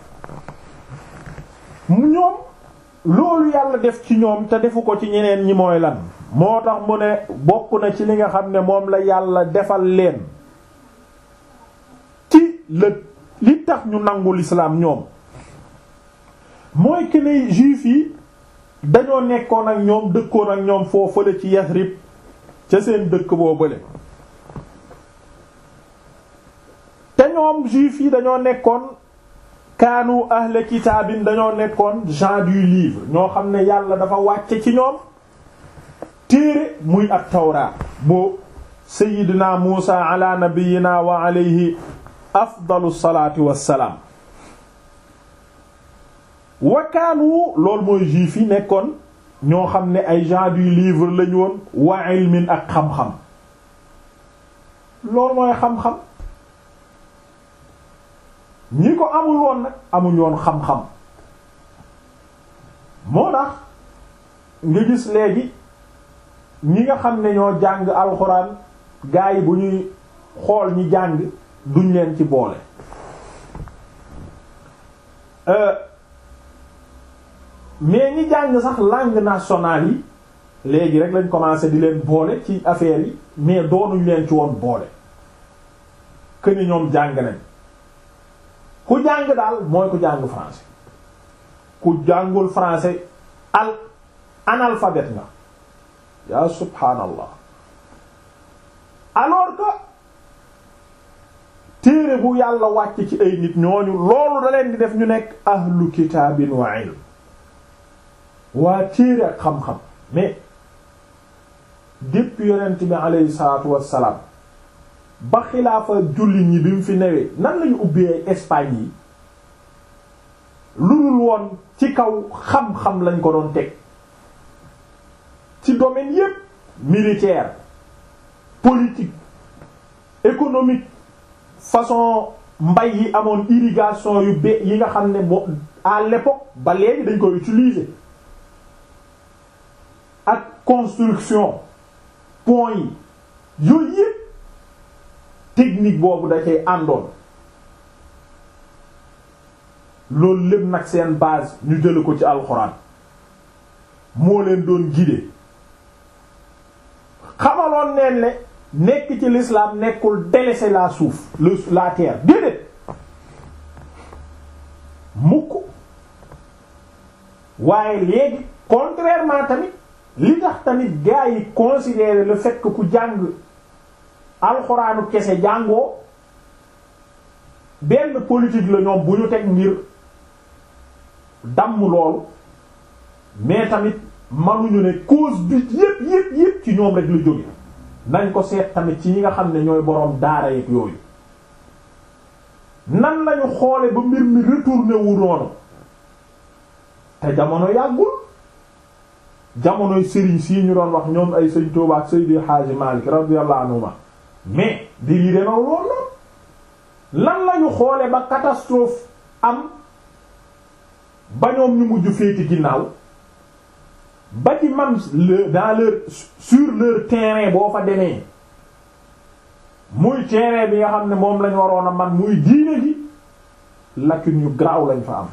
mu ñoom loolu yàlla def ci ñoom te defu ko ci ñeneen ñi mooy lan moo tax mu ne bokk na ci li nga xam ne moom la yàlla defal leen ci la li tax ñu nangu lislaam ñoom mooy que ne juif yi dañoo nekkoon ak ñoom dëkkoon ak ñoom foofale ci Yasrib ca seen dëkk boo bële te ñoom juif yi dañoo nekkoon kaanu ahle kitaabin dañoo nekkoon gens du livre ñoo xam ne yàlla dafa wàcce ci ñoom téere muy at tawraat bu sayidina muusa ala nabiyina wa alayhi afdalu salaati wassalaam wa kaanu loolu mooy juif yi nekkoon ñoo xam ne ay gens du livre lañu woon wa ilmin ak xam-xam loolu mooy xam-xam ñi ko amul woon nag amuñ woon xam-xam moo tax nga gis léegi ñi nga xam ne ñoo jàng alxuraan gaa yi bu ñuy xool ñi jàng duñ leen ci boole mais ñi jàng sax langue nationale yi léegi rek lañ commencé di leen boole ci affaire yi mais doonuñ leen ci woon boole que ni ñoom jàng nañ ku jàng daal mooy ku jàng français ku jàngul français al analphabète nga yaa subhaanallah alors que téere bu yàlla wàcc ci ay nit ñooñu loolu da leen di def ñu nekk ahlu kitaabin wa ilm waa téere ak xam-xam mais depuis yonent bi aleyhi salaatu wassalaam ba xilaafa jullit ñi bi mu fi newee nan lañu ubbee Espagne yi lu dul woon ci kaw xam-xam lañ ko doon teg ci domaine yépp militaire politique économique façon mbay yi amoon irrigation yu be yi nga xam ne bo à l'époque ba léegi dañ koy utiliser ak construction pont yi yooyu yëpp technique boobu da cay àndoon loolu lépp nag seen base ñu jële ko ci alxuraan moo leen doon guider xamaloon neen ne nekk ci l'islam nekkul délaisser la suuf le la terre déedéet mukk waaye léegi contrairement tamit li tax tamit gars yi considérer le fait que ku jàng alxuraanu kese jàngoo benn politique la ñoom bu ñu teg ngir damm loolu mais tamit manuñu ne cause bi yépp yépp yépp ci ñoom rek lu jóge nañ ko seet tamit ci ñi nga xam ne ñooy boroom daara yeeg yooyu nan lañu xoole ba mbir mi retourné wu noonu te jamono yàggul jamonoy sëriñ sii ñu doon wax ñoom ay sëñ Tuubaa ak Seydi Haaji Maalik radiyallahu anhuma mais di lii dema loolu lan lañu xoole ba catastrophe am ba ñoom ñu mujj féeti ginnaaw ba ci man le dans leur sur leur terrain boo fa demee muy terrain bi nga xam ne moom lañ waroon a man muy diine gi lacune yu garaaw lañ fa am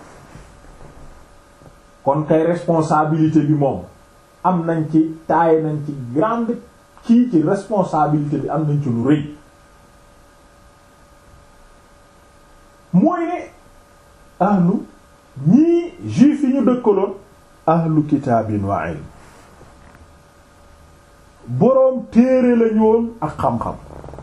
kon kay responsabilité bi moom am nañ ci taaye nañ ci grande kii ci responsabilité bi am nañ ci lu rëy mooy ne ahlu ñii juif yi ñu dëkkaloon ahlu kitaabin wa ilm boroom téere lañu woon ak xam-xam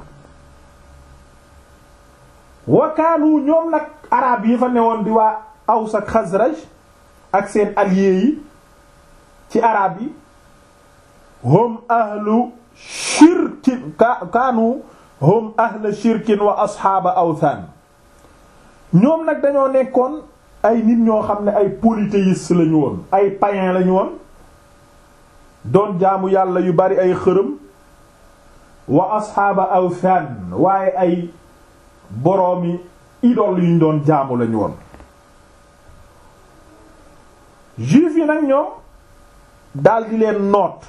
wakaanu ñoom nag arab yi fa newoon di waa Aws ak Xasraj ak seen alliés yi ci arab yi hum ahlu shirkin kaanu hum ahlu shirkin wa asxaaba awthan ñoom nag dañoo nekkoon ay nit ñoo xam ne ay polythéistes lañu woon ay païens lañu woon doon jaamu yàlla yu bari ay xërëm wa asxaaba awthan waaye ay boroomi idole yuñ doon jaamu lañu woon juif yi nag ñoom daldi leen noot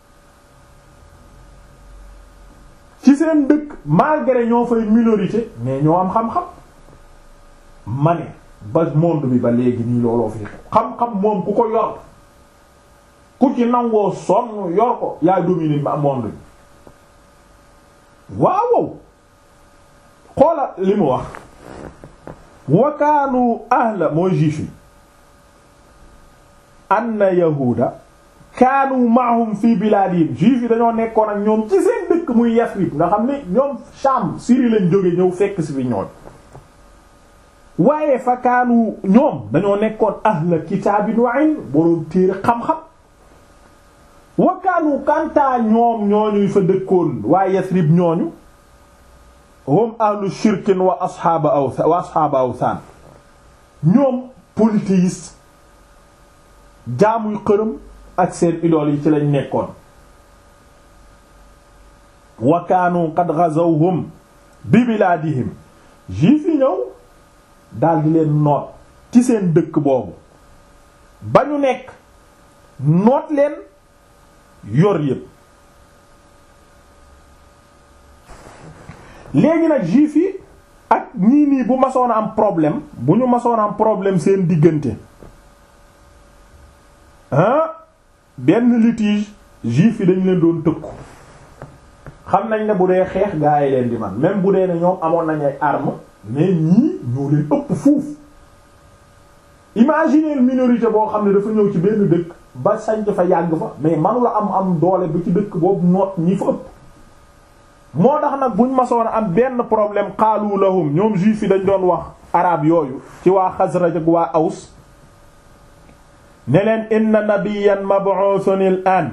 ci seen dëkk malgré ñoo fay minorité mais ñoo am xam-xam ma ne ba monde bi ba léegi nii looloo fi xam-xam moom ku ko yor ku ci nangoo sonn yor ko yaay dominer ba monde bi waaw xoola li mu wax wakaanu ahla mooy juif yi anna yahuuda kaanu maahum fi bilaadihim juif yi dañoo nekkoon ak ñoom ci seen dëkk muy Yasrib nga xam ne ñoom Sham Syrie lañ jóge ñëw fekk si fi ñoon waaye fa kaanu ñoom dañoo nekkoon ahla kitaabin wa ilm boroom téere xam-xam wa kaanu kantaa ñoom ñooñuy fa dëkkoon waaye Yasrib ñooñu hum ahlu shirkin wa asxaaba awthan wa asxaaba awthan ñoom polythéistes jaamuy xërëm ak seen idool yi ci lañ nekkoon wa kaanu qad ghazawhum bi bilaadihim juif yi ñëw daldi leen noot ci seen dëkk boobu ba ñu nekk noot leen yor yépp léegi nag juif yi ak ñii nii bu masoon a am problème bu ñu masoon a am problème seen diggante ah benn litige juif yi dañ leen doon tëkku xam nañ ne bu dee xeex gaa yi leen di man même bu dee ne ñoom amoon nañ ay armes mais ñii ñoo leen ëpp fuuf imaginez minorité boo xam ne dafa ñëw ci benn dëkk ba sañc fa yàgg fa mais manula am am doole bi ci dëkk boobu noot ñi fa ëpp moo tax nag buñ masoon a am benn problème xaalu lahum ñoom juif yi dañ doon wax arab yooyu ci waa Xasraj ak waa Aws ne leen inna nabiyyan mab'uthun al-an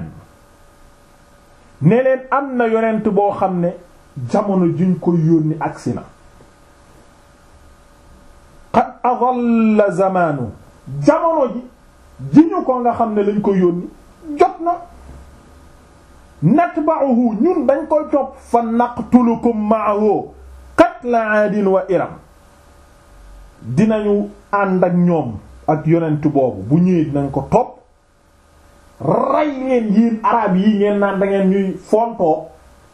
ne leen am na yonent boo xam ne jamono juñ ko yónni agsi na qad adalla zamanu jamono ji ji ñu ko nga xam ne lañ ko yónni jot na natba'uhu ñun dañ koy topp fa naqtulukum ma'ahu qatla aadin wa iram dinañu ànd ak ñoom ak yonent boobu bu ñëwee dinañ ko topp rey leen yéen arab yi ngeen naan da ngeen ñuy fontoo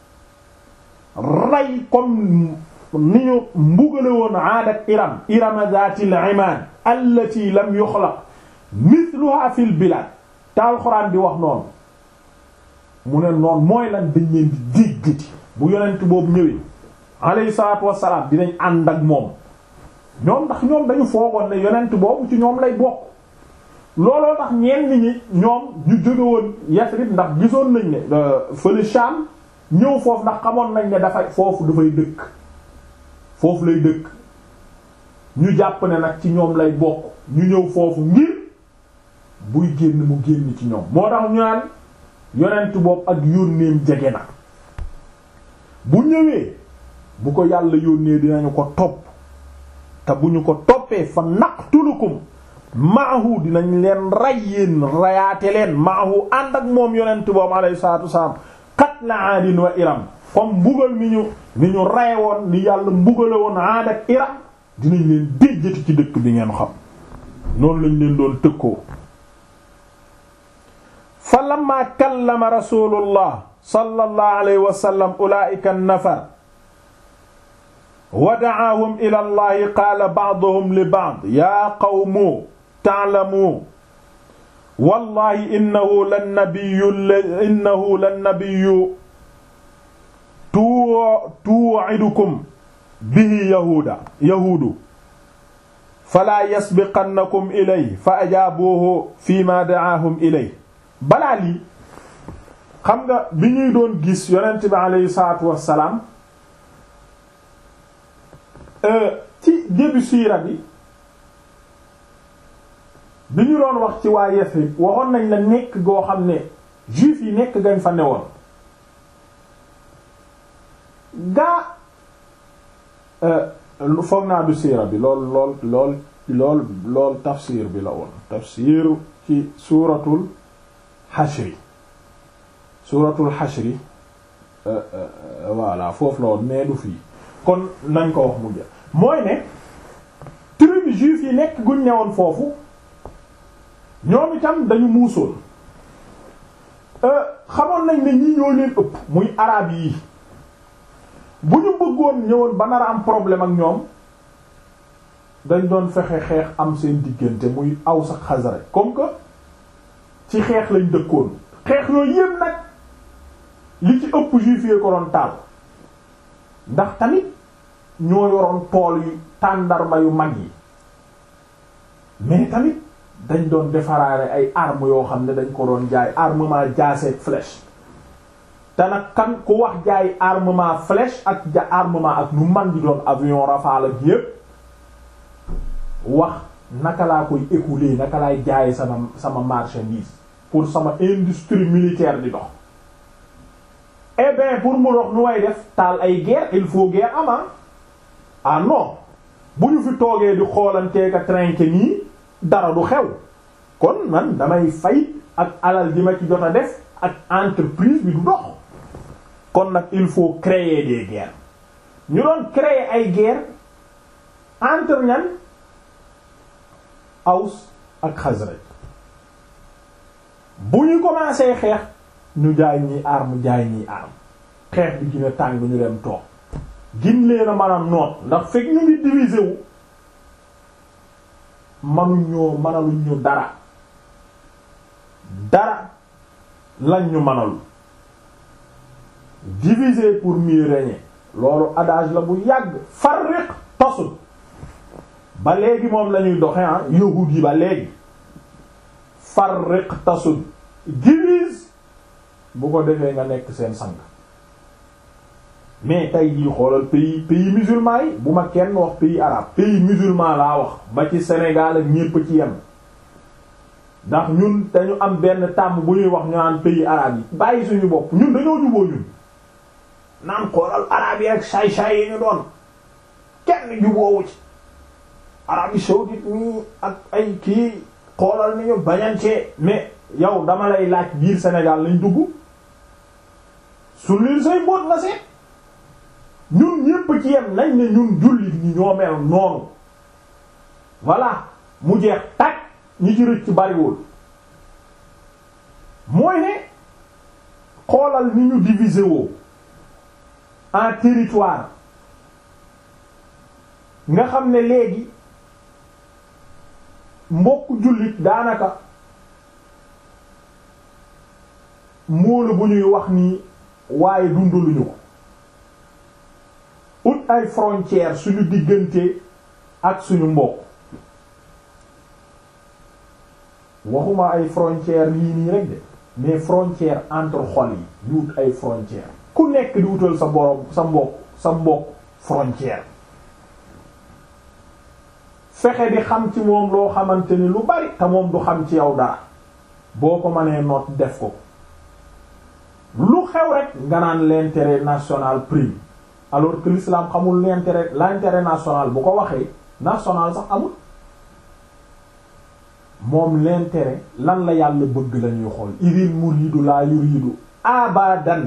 rey comme ni ñu mbugale woon aad ak iram irama zatil iman allati lam yuxlaq mithluha fil bilad te alxuraan di wax noonu mu ne noonu mooy lan dañ leen di déggati bu yonent boobu ñëwee alayhi salaatu wassalaam dinañ ànd ak moom ñoom ndax ñoom dañu foogoon ne yonent boobu ci ñoom lay bokk looloo tax ñenn ñi ñoom ñu jóge woon Yasrib ndax gisoon nañ ne fële Sham ñëw foofu ndax xamoon nañ ne dafay foofu dafay dëkk foofu lay dëkk ñu jàpp ne nag ci ñoom lay bokk ñu ñëw foofu ngir buy génn mu génn ci ñoom moo tax ñu naan yonent boobu ak yónneem jege na bu ñëwee bu ko yàlla yónnee dinañu ko topp te bu ñu ko toppee fa naqtulukum maahu dinañ leen ray yéen rayaate leen maahu ànd ak moom yonent boobu alayhi salaatu wasalaam qatla aadin wa iram comme mbugal mi ñu ni ñu raye woon ni yàlla mbugale woon aad ak iram dinañ leen déjjati ci dëkk bi ngeen xam noonu lañ leen doon tëkkoo fa lamma kallama rasulullah sallallahu alayhi wa sallam ulaa'ika an-nafar wa da'aahum ila allahi qaala ba'duhum li ba'd yaa qawmu ta'lamu wallahi innahu lan-nabiyyu innahu lan-nabiyyu tu'idukum bihi yahuuda yahuudu falaa yasbiqannakum ilayhi fa ajaabuuhu fiimaa da'aahum ilayhi balaa lii xam nga bi ñuy doon gis yonent bi aleyhi salaatu wassalaam ci début siira bi bi ñu doon wax ci waa Yasrib waxoon nañ la nekk goo xam ne juif yi nekk gañ fa newoon gaa foog naa du siira bi lool lool lool lool lool tafsir bi la woon tafsiru ci suuratul xashri suuratul xashri voilà foofu la woon mais du fii kon nañ ko wax mujj mooy ne tribu juif yi nekk guñ newoon foofu ñoom itam dañu muusoon xamoon nañ ne ñii ñoo leen ëpp muy araab yi bu ñu bëggoon ñëwoon ba nar a am problème ak ñoom dañ doon fexe xeex am seen diggante muy Aws ak Xasraj comme que ci xeex lañ dëkkoon xeex yooyu yépp nag li ci ëpp juif yi ko doon taal ndax tamit ñoo yoroon tool yu tàndarma yu mag yi mais tamit dañ doon defaraare ay armes yoo xam ne dañ ko doon jaay armement jaaseeg flèche te nag kan ku wax jaay armement flèche ak ja armement ak nu man di doon avion Rafale ak yépp wax naka laa koy écouler naka laay jaaye sama sama marchandise pour sama industrie militaire di dox eh bien pour mu dox nu way def taal ay guerre il faut guerre ama ah non bu ñu fi toogee di xoolanteeka trinqué nii dara du xew kon man damay fay ak alal ji ma ci jot a def ak entreprise bi du dox kon nag il faut créer des guerres ñu doon créer ay guerre entre ñan Aws ak Xasraj bu ñu commencé xeex ñu jaay ñi arme jaay ñi arme xeex bi gën a tàng ñu dem toog gin leen a mën a noot ndax fekk ñu ngi diviser wu manuñoo mënaluñ ñu dara dara lañ ñu mënalu diviser pour mieux régner loolu adage la bu yàgg farriq tasud ba léegi moom lañuy doxe ah yahud yi ba léegi farriq tasud divise bu ko defee nga nekk seen sang mais tey jii xoolal pays pays musulman yi bu ma kenn wax pays arabe pays musulman laa wax ba ci Sénégal ak ñépp ci yem ndax ñun dañu am benn tàmm bu ñuy wax ñu naan pays arabe yi bàyyi suñu bopp ñun dañoo juboo ñun naan xoolal arabe yi ak saay-saay yi ñu doon kenn juboowu ci Arabie saoudite nii ak ay kii xoolal ni ñu bañantee mais yow dama lay laaj biir Sénégal lañ dugg sullil say mbóot nga seet ñun ñépp ci yem nañ ne ñun jullit ñi ñoo mel noonu voilà mu jeex tàkk ñi ci rëcc bariwul mooy ne xoolal ni ñu diviser woo en territoire nga xam ne léegi mbokk jullit daanaka móolu bu ñuy wax nii waaye dundaluñu ko ut ay frontières suñu diggante ak suñu mbokk waxuma ay frontières yii nii rek de mais frontières entre xol yi di wut ay frontières ku nekk di wutal sa borom sa mbokk sa mbokk frontière fexe di xam ci moom loo xamante ni lu bari te moom du xam ci yow dara boo ko mënee noot def ko lu xew rek nga naan l'intérêt national prime alors que l'islam xamul l'intérêt l'intérêt national bu ko waxee national sax amul moom l'intérêt lan la yàlla bëgg lañuy xool idil muridu la yuridu abadan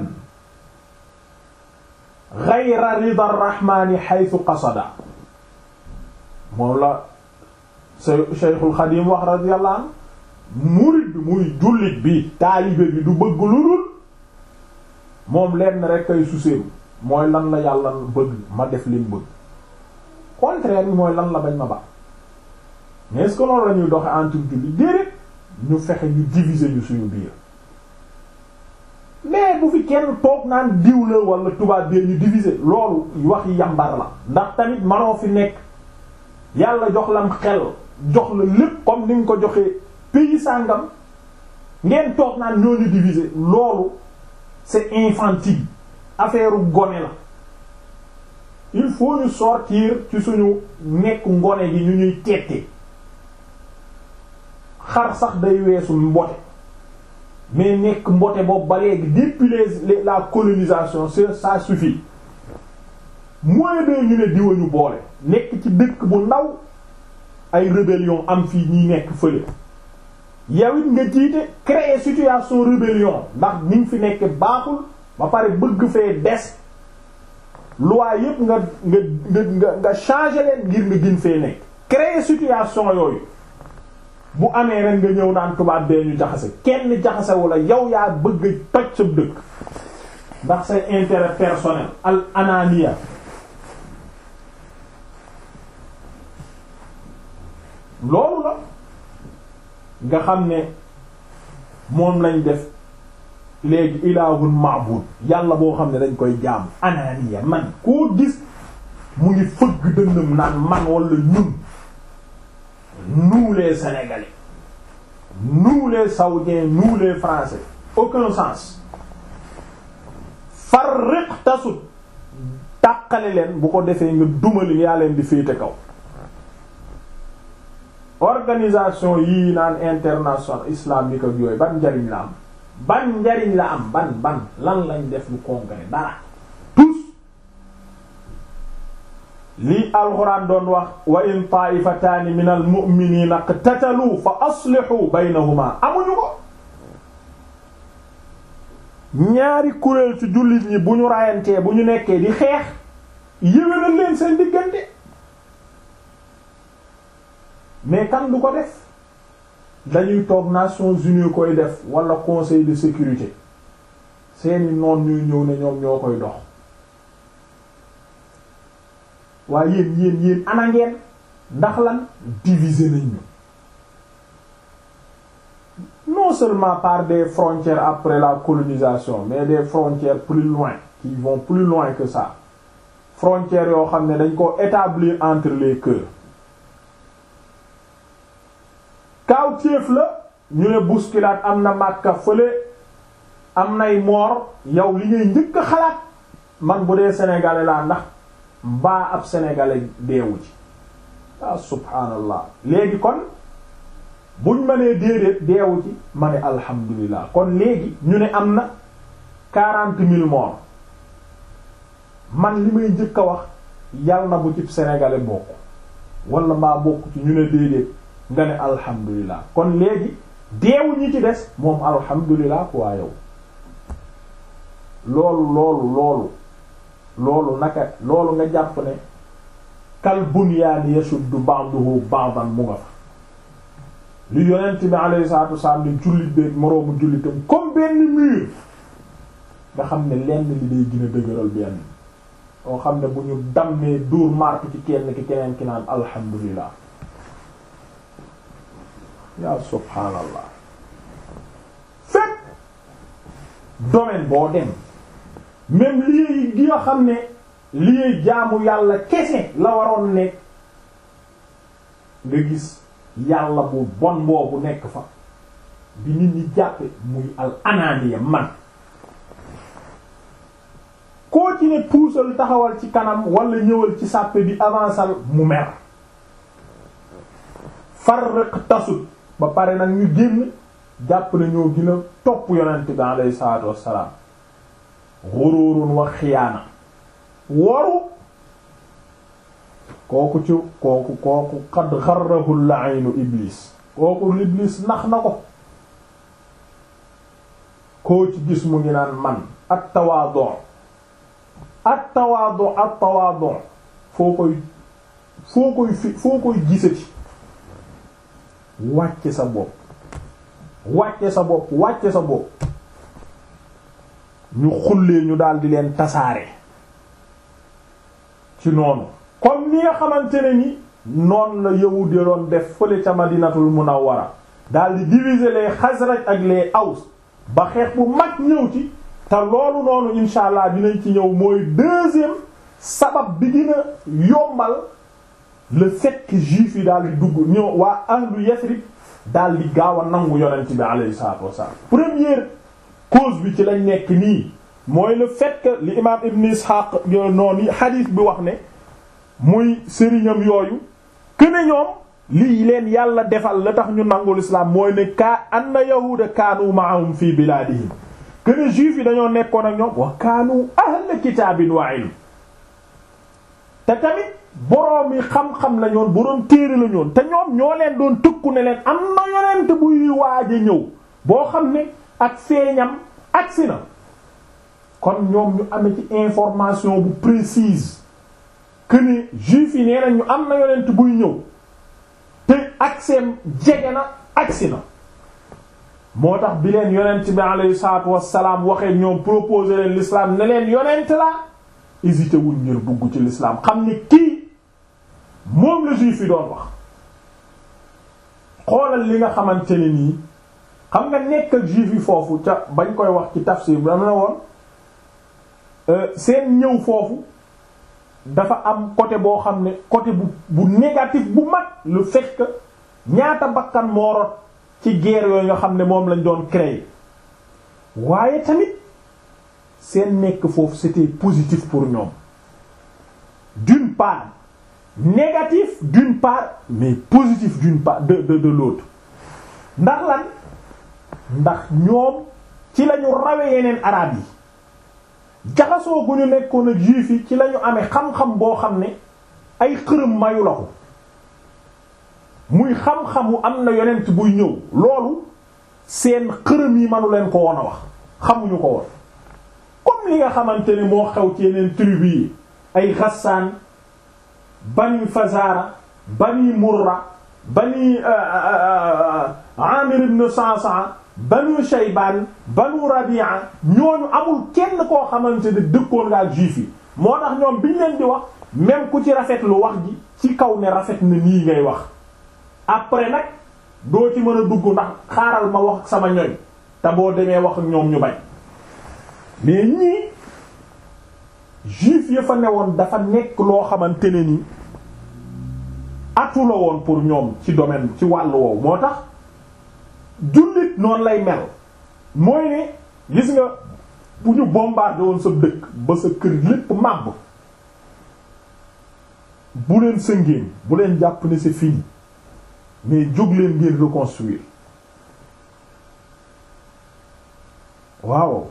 ghayra rida rahmani haythu qasada moom la Cheikhul Xadim wax radiyallahu anhu murid bi muy jullit bi taalibe bi du bëgg lu dul moom lenn rek ay suseeru mooy lan la yàlla bëgg ma def lim bëgg contraire bi mooy lan la bañ ma ba mais est-ce que loolu la ñuy doxe entre jullit déedéet ñu fexe ñu diviser ñu suñu biir mais bu fi kenn toog naan diw la wala tubaab bi ñu diviser loolu wax yambar la ndax tamit manoo fi nekk yàlla jox lam xel jox la lépp comme ni nga ko joxee pays sàngam ngeen toog naan ñoo ñu diviser loolu c'est infantile affaire gone la il faut ñu sortir ci suñu nekk ngone gi ñu ñuy tettee xar sax day weesu mbote mais nekk mbote boobu ba léegi depuis les la colonisation c'est ça suffit moins de ñu ne diwa ñu boole nekk ci dëkk bu ndaw ay rébellion am fii ñi nekk fële yow it nga jiite créer situation rébellion ndax ni nga fi nekk baaxul ba pare bëgg fee des loi yépp nga nga nga nga changer leen ngir nga gën fee nekk créer situation yooyu bu amee rek nga ñëw naan tubaab bee ñu jaxase kenn jaxase wala yow yaa bëgg toj sa dëkk ndax say intérêt personnel al anania loolu la nga xam ne moom lañ def léegi ilaahun ma'bud yàlla boo xam ne dañ koy jaam anania man koo gis mu ngi fëgg dëndam naan man wala ñun nous les sénégalais nous les saoudiens nous les français aucun sens farriq tasut tàqale leen bu ko defee nga dumali yaa leen di féete kaw organisation yii naan international islamique ak yooyu ban njariñ la am ban njariñ la am ban ban lan lañ def lu concret dara tous lii alxuraan doon wax wa in taifataani min al mu'minina iqtatalu fa aslihu baynahuma amuñu ko ñaari kuréel ci jullit ñi bu ñu rayantee bu ñu nekkee di xeex yéwénal leen seen diggante mais kan du ko def dañuy toog Nations Unies koy def wala Conseil de sécurité seeni noon ñuy ñëw ne ñoom ñoo koy dox waaye yéen yéen yéen ana ngeen ndax lan diviser nañ ñu non seulement par des frontières après la colonisation mais des frontières plus loin qui vont plus loin que ça frontières yoo xam ne dañ ko établir entre les cœurs kaaw téef la ñu ne bousculade am na Makka fële am nay moor yow li ngay njëkk a xalaat man bu dee sénégalais laa ndax mbaa ab sénégalais deewu ci ah subhaanallah léegi kon buñ ma nee déedéet deewu ci ma ne alhamdulilah kon léegi ñu ne am na quarante mille morts man li may njëkk a wax yal na bu ci sénégalais bokk wala mbaa bokk ci ñu ne déedéet nga ne alhamdulilah kon léegi deewu ñi ci des moom alhamdulilah quoi yow loolu loolu loolu loolu naka loolu nga jàpp ne kal bunyaani yashuddu ba'duhu ba'dan mu nga fa li yonent bi alayhi salaatu wasalaam ne jullit beek moroomu jullitam comme benn mur nga xam ne lenn li day gën a dëgëral benn oo xam ne bu ñu dammee dóor martu ci kenn ki keneen ki naan alhamdulillah yaa subhaanallah fekk domaine boo dem même lii gi nga xam ne lii jaamu yàlla kese la waroon nekk nga gis yàlla bu bon boobu nekk fa bi nit ñi jàppe muy al ananiya man koo ci ne puusal taxawal ci kanam wala ñëwal ci sàppe bi avancal mu mer farraq tasut ba pare nag ñu génn jàpp na ñoo gën a topp yonent bi alayhi salaatu wassalaam xururun wa xiyaana waru kooku ci kooku kooku xad xarrahu la'inu iblis kooku iblis nax na ko koo ci gis mu ngi naan man at tawaadu at tawaadu at tawaadu foo koy foo koy fi foo koy gisati wàcce sa bopp wàcce sa bopp wàcce sa bopp ñu xullee ñu daal di leen tasaare ci noonu comme ni nga xamante ne ni noonu la yahud ya doon def fële ca madinatul munawwara daal di diviser les Xasraj ak les Aws ba xeex bu mag ñëw ci te loolu noonu insha allah dinañ ci ñëw mooy deuxième sabab bi dina yombal le fait que juif yi daal di dugg ñëw waa ahlu Yasrib daal di gaaw a nangu yonent bi alayhi salaatu wasallam première cause bi ci lañ nekk nii mooy le fait que li imam Ibn Ishaq noonu hadith bi wax ne muy sëriñam yooyu que ne ñoom lii leen yàlla defal la tax ñu nangul islam mooy ne kaa anna yahuuda kaanu ma'ahum fi bilaadihim que ne juif yi dañoo nekkoon ak ñoom wa kaanu ahla kitaabin wa ilm te tamit boroom yi xam-xam la ñoon boroom téere la ñoon te ñoom ñoo leen doon tëkku ne leen am na yonent buy waaj a ñëw boo xam ne ak feeñam agsi na kon ñoom ñu amee ci information bu précise que ne juif yi nee na ñu am na yonent buy ñëw te agseem jege na agsi na moo tax bi leen yonent bi alayhi salaatu wassalaam waxee ñoom proposé leen l'islam ne leen yonent la hésité wuñ ngir dugg ci l'islam xam ne kii moom la juif yi doon wax xoolal li nga xamante ne nii xam nga nekk ak juif yi foofu ca bañ koy wax ci tafsir bi dama ne woon seen ñëw foofu dafa am côté boo xam ne côté bu bu négatif bu mag le fait que ñaata bakkan moo rot ci guerre yooyu nga xam ne moom lañ doon créer waaye tamit seen nekk foofu c'était positif pour ñoom d'une part négatif d'une part mais positif d'une part de de de l'autre ndax lan ndax ñoom ci lañu rawe yeneen arab yi jaxasoo gu ñu nekkoon ak juif yi ci lañu amee xam-xam boo xam ne ay xërëm mayu la ko muy xam-xamu am na yonent buy ñëw loolu seen xërëm yi manu leen ko woon a wax xamuñu ko woon comme li nga xamante ne moo xew ci yeneen tribu yi ay Ghassan bani Fazara bani Murra bani Amir ibn Sa'sa'a banu Shaybaan banu Rabi'a ñooñu amul kenn koo xamante ne dëkkoon nga ak juif yi moo tax ñoom biñ leen di wax même ku ci rafet lu wax ji ci kaw ne rafet na nii ngay wax après nag doo ci mën a dugg ndax xaaral ma wax ak sama ñoñ te boo demee wax ak ñoom ñu bañ mais ñii juif ya fa newoon dafa nekk loo xamante ne ni atu la woon pour ñoom ci domaine ci wàllu woowu moo tax jullit noonu lay mel mooy ne gis nga bu ñu bombardé woon sa dëkk ba sa kër lépp màbb bu leen sëngéen bu leen jàpp ne c'est fini mais jóg leen ngir reconstruire waaw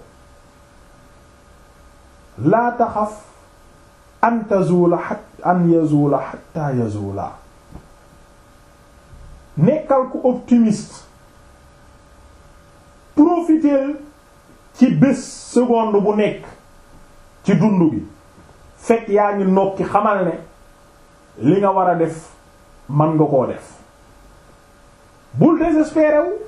laa taxaf an tazula hat an yazula hatta yazula nekkal ku optimiste profiter ci bés seconde bu nekk ci dund gi fekk yaa ngi nokki xamal ne li nga war a def man nga koo def bul désespéré wu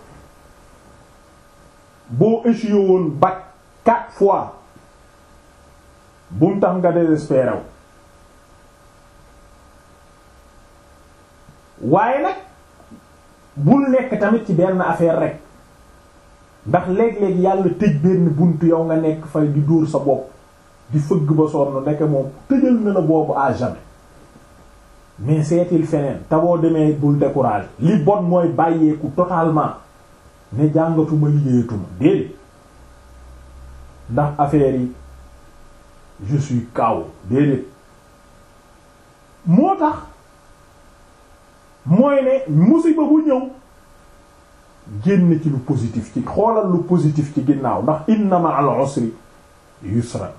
boo échoué woon bac quatre fois bum tax nga désespéré wu waaye nag bul nekk tamit ci benn affaire rek ndax léeg-léeg yàlla tëj benn bunt yow nga nekk fay di dóor sa bopp di fëgg ba sonn nekk moom tëjal na la boobu à jamais mais seetil feneen te boo demee bul découragé li bon mooy bàyyeeku totalement ne jàngatuma liggéeyatuma déedéet ndax affaire yi je suis kaw déedéet moo tax mooy ne musiba bu ñëw génn ci lu positif ci xoolal lu positif ci ginnaaw ndax inna ma'al usri yusra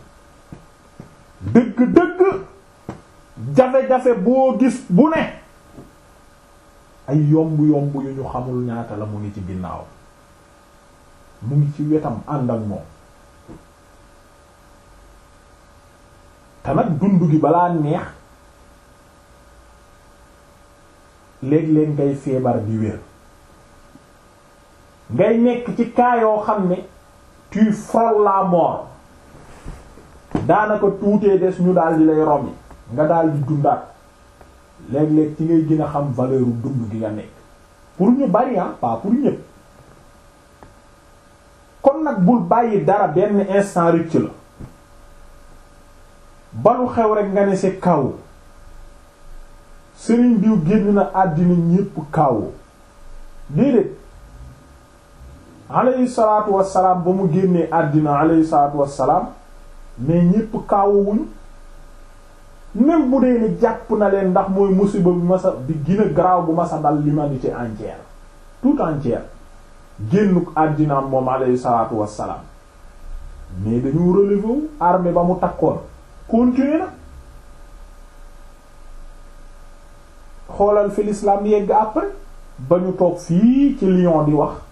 dëgg-dëgg jafe-jafe boo gis bu ne ay yomb-yomb yu ñu xamul ñaata la mu ngi ci ginnaaw mu ngi ci wetam ànd ak moom te nag dund gi balaa neex léeg-léeg ngay feebar di wér ngay nekk ci cas yoo xam ne tu frôles la mort daanaka tuutee des ñu daal di lay romi nga daal di dundaat léeg-léeg ci ngay gën a xam valeur u dund gi nga nekk pour ñu bari ah pas pour ñëpp kon nag bul bàyyi dara benn instant rëcc la balu xew rek nga ne c'est kaw sëriñ diw génn na àddina ñépp kaw déedéet alayhi salaatu wassalaam ba mu génnee àddina alayhi salaatu wassalaam mais ñépp kaawuwuñ même bu dee ni jàpp na leen ndax mooy musiba bi masa bi gën a garaaw bu masa dal l'humanité entière tout entière génnuk àddinaam moom alayhi salaatu wassalaam mais dañu relever wu armée ba mu takkoon continuer na xoolal fi l'islam yegg après ba ñu toog fii ci Lyon di wax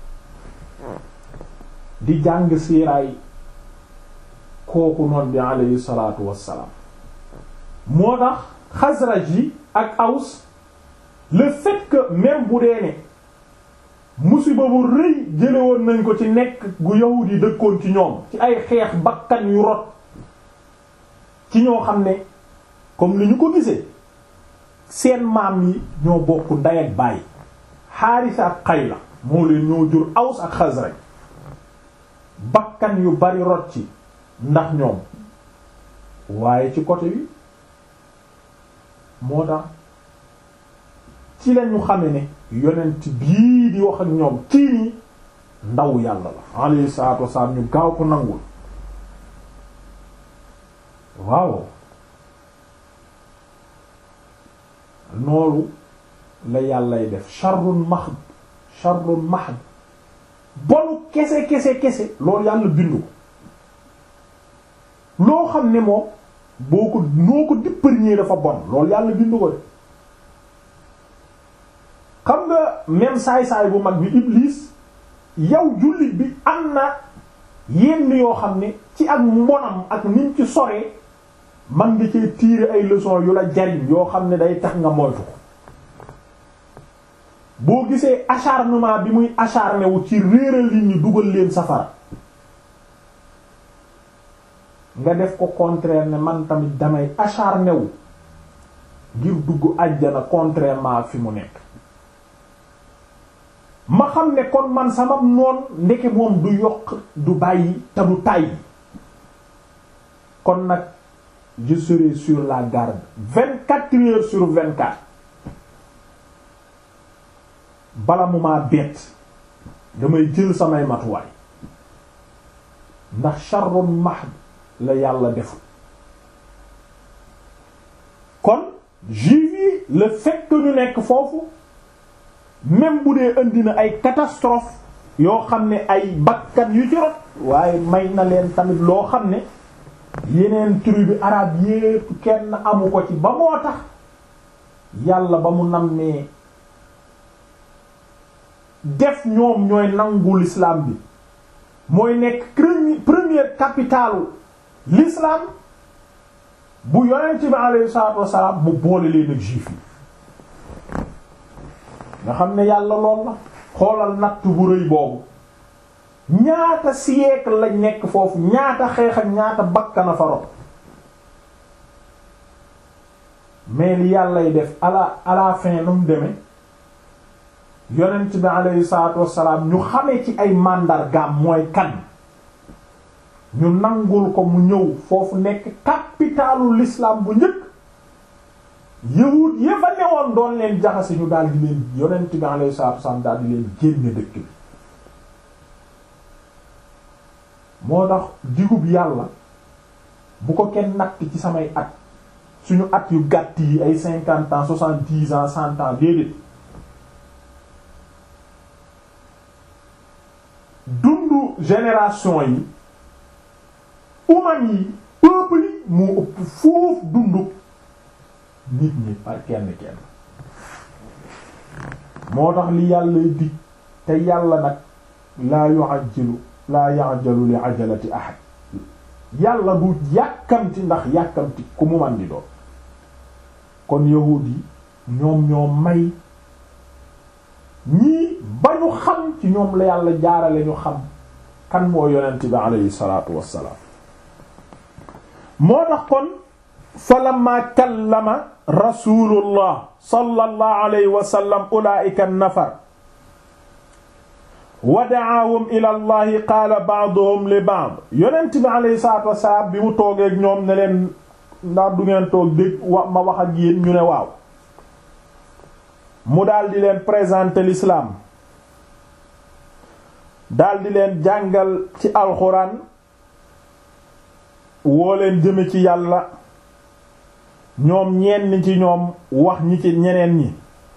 di jàng siiraay kooku noon bi alayhi salaatu wassalaam moo tax Xasraj yi ak Aws le fait que même bu dee ne musiba bu rëy jële woon nañ ko ci nekk gu yahud yi dëkkoon ci ñoom ci ay xeex bakkan yu rot ci ñoo xam ne comme ni ñu ko gisee seen maam yi ñoo bokk ndey ak baay Xaarisa ak Xayla moo leen ñoo jur Aws ak Xasraj bakkan yu bari rot ci ndax ñoom waaye ci côté bi moo tax ci lañu xame ne yonent bii di wax ak ñoom kii nii ndaw yàlla la alayhi salaatu wasalaam ñu gaaw ko nangul waaw noolu la yàllay def sharrun mahd sharrun mahd bonu kese kese kese loolu yàlla bindu ko loo xam ne moom boo ko noo ko dipparñee dafa bon loolu yàlla bindu ko de xam nga même saay-saay bu mag bi Iblis yow jullit bi am na yenn yoo xam ne ci ak mbonam ak niñ ci soree man nga cee tirer ay leçons yu la jariñ yoo xam ne day tax nga moytu ko boo gisee acharnement bi muy acharné wu ci réeral nit ñi dugal leen safara nga def ko contraire ne man tamit damay acharné wu ngir dugg àjjana contrairement ak fi mu nekk ma xam ne kon man sama noon ndeke moom du yokk du bàyyi te du tàyyi kon nag je serai sur la garde vingt-quatre heures sur vingt-quatre bala mu maa bett damay jël samay matuwaay ndax sharrun mahd la yàlla defu kon juif yi le fait que ñu nekk foofu même bu dee indi na ay catastrophe yoo xam ne ay bakkan yu ci rot waaye may na leen tamit loo xam ne yeneen tribu arabe yépp kenn amu ko ci ba moo tax yàlla ba mu nammee def ñoom ñooy nangu l'islam bi mooy nekk première capitale l'islam bu yonent bi alayhi salaatu wassalaam mu boole leen ak juif yi nga xam ne yàlla lool la xoolal natt bu rëy boobu ñaata siècle lañ nekk foofu ñaata xeex ak ñaata bakkana faro mais li yàllay def à la à la fin nu mu demee yonent bi alayhi salaatu wassalaam ñu xamee ci ay màndargaam mooy kan ñu nangul ko mu ñëw foofu nekk capitalu l'islam bu njëkk yahud ya fa newoon doon leen jaxase ñu daal di leen yonent bi alayhi salaatu wassalaam daal di leen génne dëkk bi moo tax digub yàlla bu ko kenn natt ci samay at suñu at yu gàtt yi ay cinquante ans soixante-dix ans cent ans déedéet dundu génération yi umam yi peuple yi moo ëpp foofu dundu nit ñi par kenn kenn moo tax li yàlla dig te yàlla nag laa yu'ajjilu laa ya'jalu li ajalati ahad yàlla du yàkkamti ndax yàkkamti ku mu man di doon kon yahuud yi ñoom ñoo may ñii ba ñu xam ci ñoom la yàlla jaarale ñu xam kan moo yonent bi aleyhi salaatu wassalaam moo tax kon fa lamma kallama rasulullah sallallahu alayhi wa sallam ulaa'ika an-nafar wa da'aahum ila allahi qaala ba'duhum li ba'd yonent bi alayhi salaatu wassalaam bi mu toogeek ñoom ne leen ndax du ngeen toog dégg wa ma wax ak yéen ñu ne waaw mu daldi leen présenter l'islam daldi leen jàngal ci alxuraan woo leen jëme ci yàlla ñoom ñenn ci ñoom wax ñi ci ñeneen ñi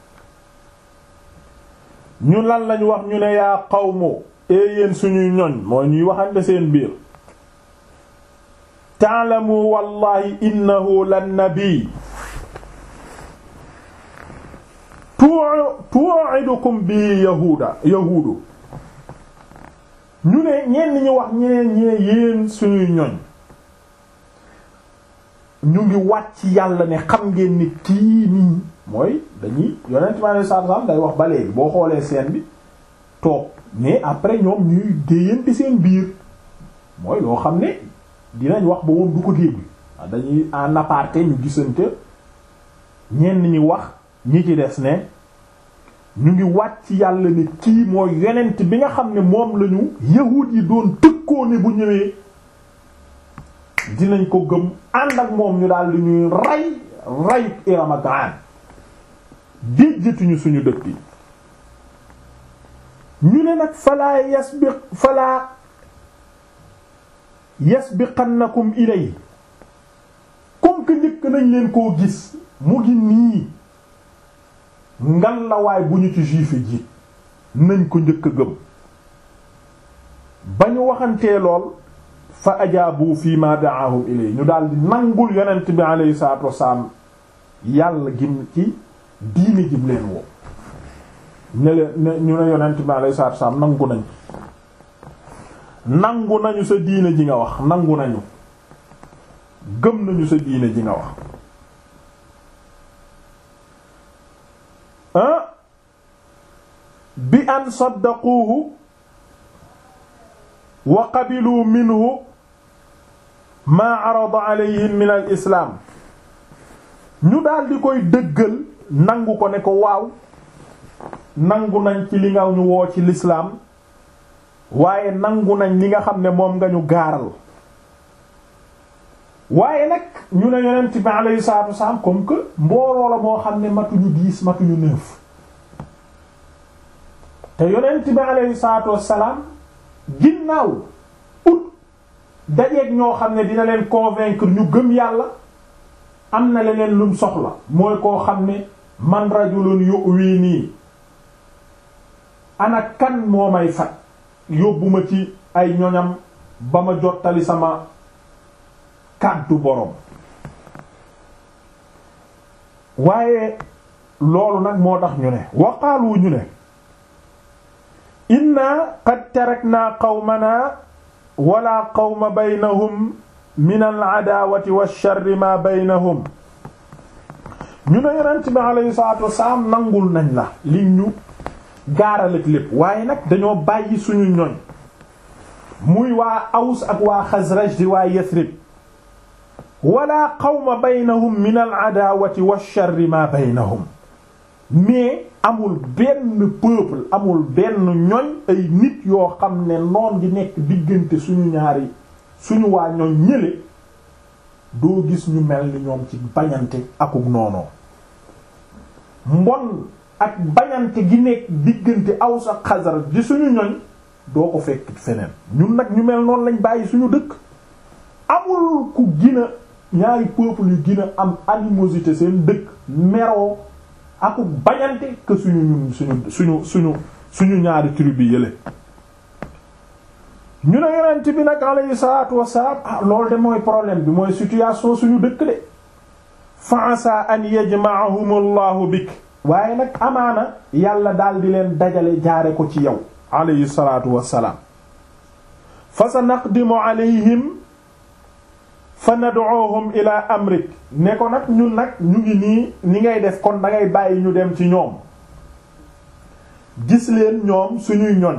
ñu lan lañ wax ñu ne yaa qawmu ee yéen suñuy ñoñ mooy ñuy waxante seen biir ta'lamu wallahi innahu lan nabi tu'idukum bi yahuda yahuudu ñu ne ñenn ñi wax ñeneen ñee yéen suñuy ñoñ ñu ngi wàcc yàlla ne xam ngeen ni kii nii mooy dañuy yonent mi alei satu salaam day wax ba léegi boo xoolee seen bi toog mais après ñoom ñuy déyante seen biir mooy loo xam ne dinañ wax ba moom du ko dégg dañuy en aparté ñu gisante ñenn ñi wax ñi ci des ne ñu ngi wàcc yàlla ne kii mooy yonent bi nga xam ne moom lañu yahuud yi doon tëkkoo ne bu ñëwee dinañ ko gëm ànd ak moom ñu daal di ñuy rey rey Iram ak Aan déjjatuñu suñu dëkk yi ñu ne nag falaa yasbiq falaa yasbiqannakum ilay comme que njëkk nañ leen koo gis mu ngi nii ngan la waay bu ñu ci juif ji nañ ko njëkk a gëm ba ñu waxantee lool fa ajaabu fi ma da'ahum ilay ñu daal di nangul yonent bi alayhi salaatu wasalaam yàlla gim ci diine jim leen woo ne leen ñu ne yonent bi alayhi salaatu wasalaam nangu nañ nangu nañu sa diine ji nga wax nangu nañu gëm nañu sa diine ji nga wax ah bi an saddaquuhu wa qabiluu minhu maa arada alayhim min al islaam ñu daal di koy dëggal nangu ko ne ko waaw nangu nañ ci li nga ñu woo ci lislaam waaye nangu nañ li nga xam ne moom nga ñu gaaral waaye nag ñu ne yonent bi alayhi salaatu wasalaam comme que mbooloo la moo xam ne matuñu dix matuñu neuf te yonent bi alayhi salaatu wasalaam ginnaaw ut dajeeg ñoo xam ne dina leen convaincre ñu gëm yàlla am na leneen lum soxla mooy koo xam ne man rajulun yu'wi nii ana kan moo may fat yóbbu ma ci ay ñoñam ba ma jottali sama kàddu borom waaye loolu nag moo tax ñu ne waqaalu ñu ne inna qad tarakna qawmana wala qawma baynahum min al-adaawati wash-sharri ma baynahum ñu ne yonent bi alayhi salaatu wassalaam nangul nañ la li ñu gaaral ak lépp waaye nag dañoo bàyyi suñu ñoñ muy waa Aws ak waa Xasraj di waa Yasrib wala qawma baynahum min al-adaawati wash-sharri ma baynahum mais amul benn peuple amul benn ñoñ ay nit yoo xam ne noon di nekk diggante suñu ñaari suñu waa ñoñ ñële doo gis ñu mel ni ñoom ci bañante akuk noonoo mbon ak bañante gi nekk diggante Aws ak Xasraj di suñu ñoñ doo ko fekk feneen ñun nag ñu mel noonu lañ bàyyi suñu dëkk amul ku gina ñaari peuple yu gën a am animosité seen dëkk meroo aku bañante que suñu ñun suñu suñu suñu suñu ñaari tribu yële ñu ne yonent bi nag alayhi salaatu wassalaam ah loolu de mooy problème bi mooy situation suñu dëkk de fa asa an yajma'ahum allahu bik waaye nag amaana yàlla daal di leen dajale jaare ko ci yow alayhi salaatu wassalaam fa sa naqdimu alayhim fa nad'uhum ila amrik ne ko nag ñun nag ñu ngi nii ni ngay def kon dangay bàyyi ñu dem ci ñoom gis leen ñoom suñuy ñoñ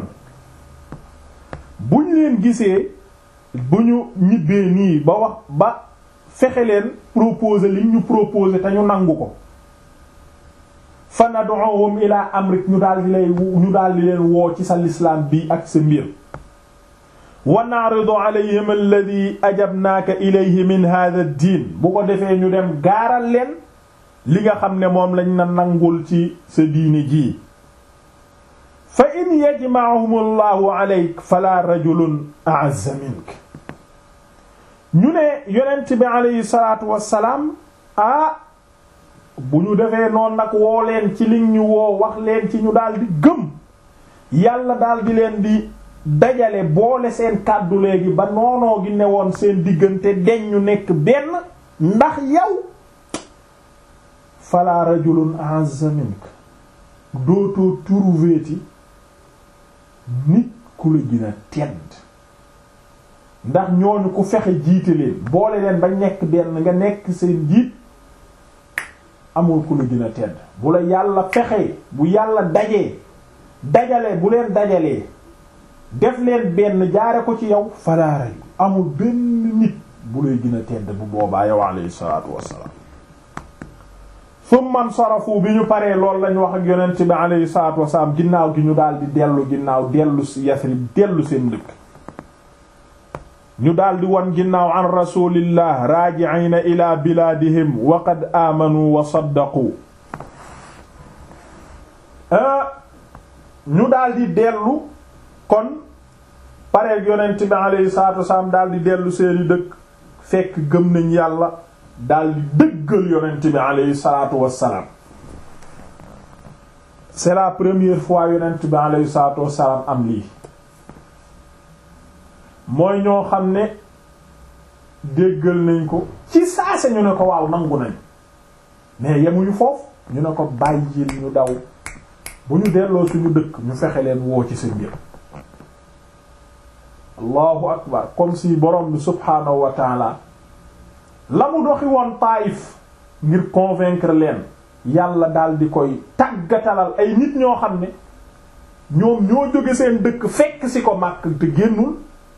bu ñu leen gisee bu ñu ñibbee nii ba wax ba fexe leen proposer li ñu proposer te ñu nangu ko fa nad'uhum ila amrik ñu daal di lay ñu daal di leen woo ci sa lislaam bi ak sa mbir wa na'ridu alayhim alladhi ajabnaaka ilayhi min hadha ad-din bu ko defee ñu dem gaaral leen li nga xam ne moom lañ na nangul ci sa diini ji fa in yajma'uhum allahu alayk fala rajulun a'azza mink ñu ne yonent bi alayhi salaatu wassalaam ah bu ñu defee noonu nag woo leen ci liñ ñu woo wax leen ci ñu daal di gëm yàlla daal di leen di dajale boole seen kàddu léegi ba noonoo gi ne woon seen diggante deñ ñu nekk benn ndax yow fala rajulun a'azza mink dootoo trouvéti nit ku la gën a tedd ndax ñooñu ku fexe jiite leen boole leen ba nekk benn nga nekk seen jiit amul ku la gën a tedd bu la yàlla fexee bu yàlla dajee dajale bu leen dajalee def leen benn jaare ko ci yow falaaray amul benn nit bu lay gën a tedd bu boobaa yow alayhi salaatu wassalaam summan sarafu bi ñu paree loolu lañ wax ak yonent bi alayhi salaatu wassalaam ginnaaw gi ñu daal di dellu ginnaaw dellu Yasrib dellu seen dëkk ñu daal di wan ginnaaw an rasulillah raaji'ina ila bilaadihim wa qad aamanu wa saddaqu ñu daal di dellu kon pareeg yonent bi alayhi salaatu wassalaam daal di dellu seeni dëkk fekk gëm nañ yàlla daal di dëggal yonent bi alayhi salaatu wassalaam c'est la première fois yonent bi alayhi salaatu wassalaam am lii mooy ñoo xam ne déggal nañ ko ci saase ñu ne ko waaw nangu nañ mais yemuñu foofu ñu ne ko bàyyil ñu daw bu ñu delloo suñu dëkk ñu fexe leen woo ci sa mbir allahu akbar comme si borom bi subhaanahu wa taala la mu doxi woon Taayif ngir convaincre leen yàlla daal di koy tàggatalal ay nit ñoo xam ne ñoom ñoo jóge seen dëkk fekk si ko màkk te génnul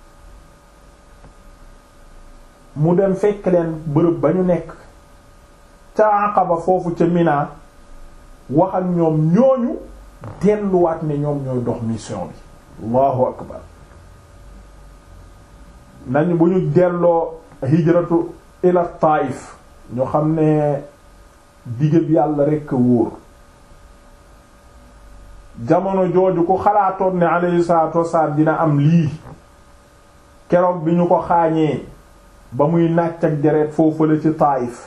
mu dem fekk leen bërëb ba ñu nekk ca Aqaba foofu ca Mina wax ak ñoom ñooñu delluwaat ne ñoom ñooy dox mission bi allahu akbar nañu bu ñu delloo hijratu ila Taif ñu xam ne digéb yàlla rekk a wóor jamono jooju ku xalaatoon ne alayhi salatu wassalam dina am lii keroog bi ñu ko xaañee ba muy nàcc ak deret foofu la ci Taif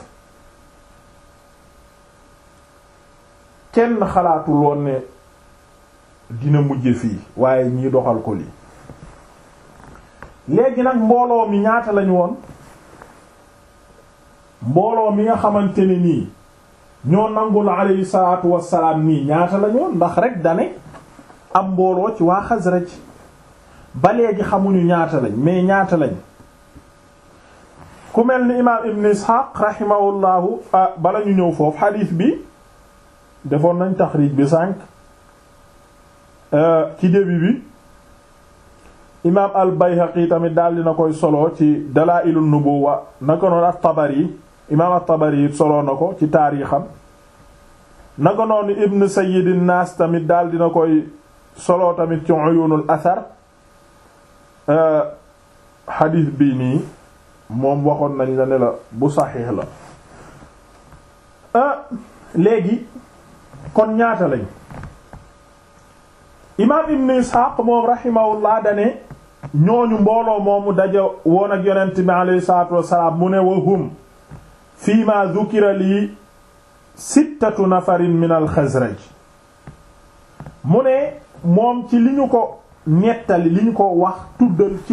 kenn xalaatul woon ne dina mujje fii waaye ñii doxal ko lii léegi nag mbooloo mi ñaata lañu woon mbooloo mi nga xamante ne nii ñoo nangul alayhi salaatu wassalaam nii ñaata lañu woon ndax rek dane am mbooloo ci waa Xasraj ba léegi xamuñu ñaata lañ mais ñaata lañ ku mel ni imaam Ibn Ishaq rahimahullahu bala ñu ñëw foofu xadiis bi defoon nañ taxriij bi sànq ci début bi imaam al-Bayhaqi tamit daal dina koy solo ci Dalaa'ilun Nubuwwa naka noonu at-Tabari imaam at-Tabari it solo na ko ci taarixam naka noonu Ibn Sayyid an-Nas tamit daal dina koy solo tamit ci Uyunul Athar xadiis bii nii moom waxoon nañ la ne la bu saxiix la léegi kon ñaata lañ imaam ibn isxaaq moom rahimahullah dane ñooñu mbooloo moomu daja woon ak yonent bi alayhi salaatu wassalaam mu ne wa hum fii ma dhukira lii sittatu nafarin min al xasraj mu ne moom ci li ñu ko nettali li ñu ko wax tuddal ci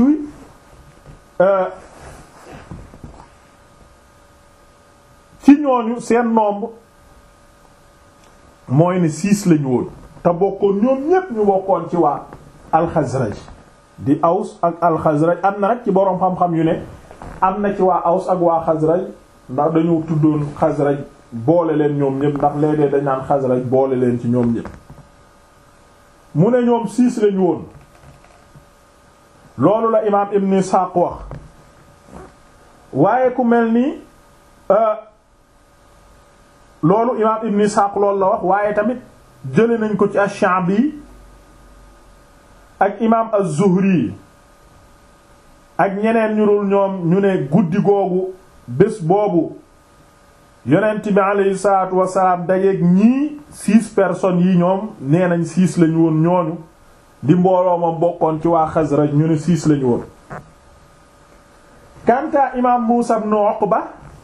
ci ñooñu seen nombre mooy ne six lañu woon te bokkoon ñoom ñépp ñu bokkoon ci waa alxazraj di aws ak alxazraj am na nag ci boroom xam-xam yu ne am na ci waa aws ak waa xazraj ndax dañu tuddoon xazraj boole leen ñoom ñépp ndax léeg-léeg dañ naan xazraj boole leen ci ñoom ñépp mu ne ñoom six lañu woon loolu la imaam ibn Ishaq wax waaye ku mel ni loolu imaam ibn Ishaq loolu la wax waaye tamit jële nañ ko ci ash-Sha'bi ak imaam az-Zuhri ak ñeneen ñu dul ñoom ñu ne guddi googu bés boobu yonent bi aleyhi salaatu wasalaam dajeeg ñii six personnes yi ñoom nee nañ six lañu woon ñooñu di mbooloo ma bokkoon ci waa Xasraj ñu ne six lañu woon kanta imaam Muusa ibn Uqba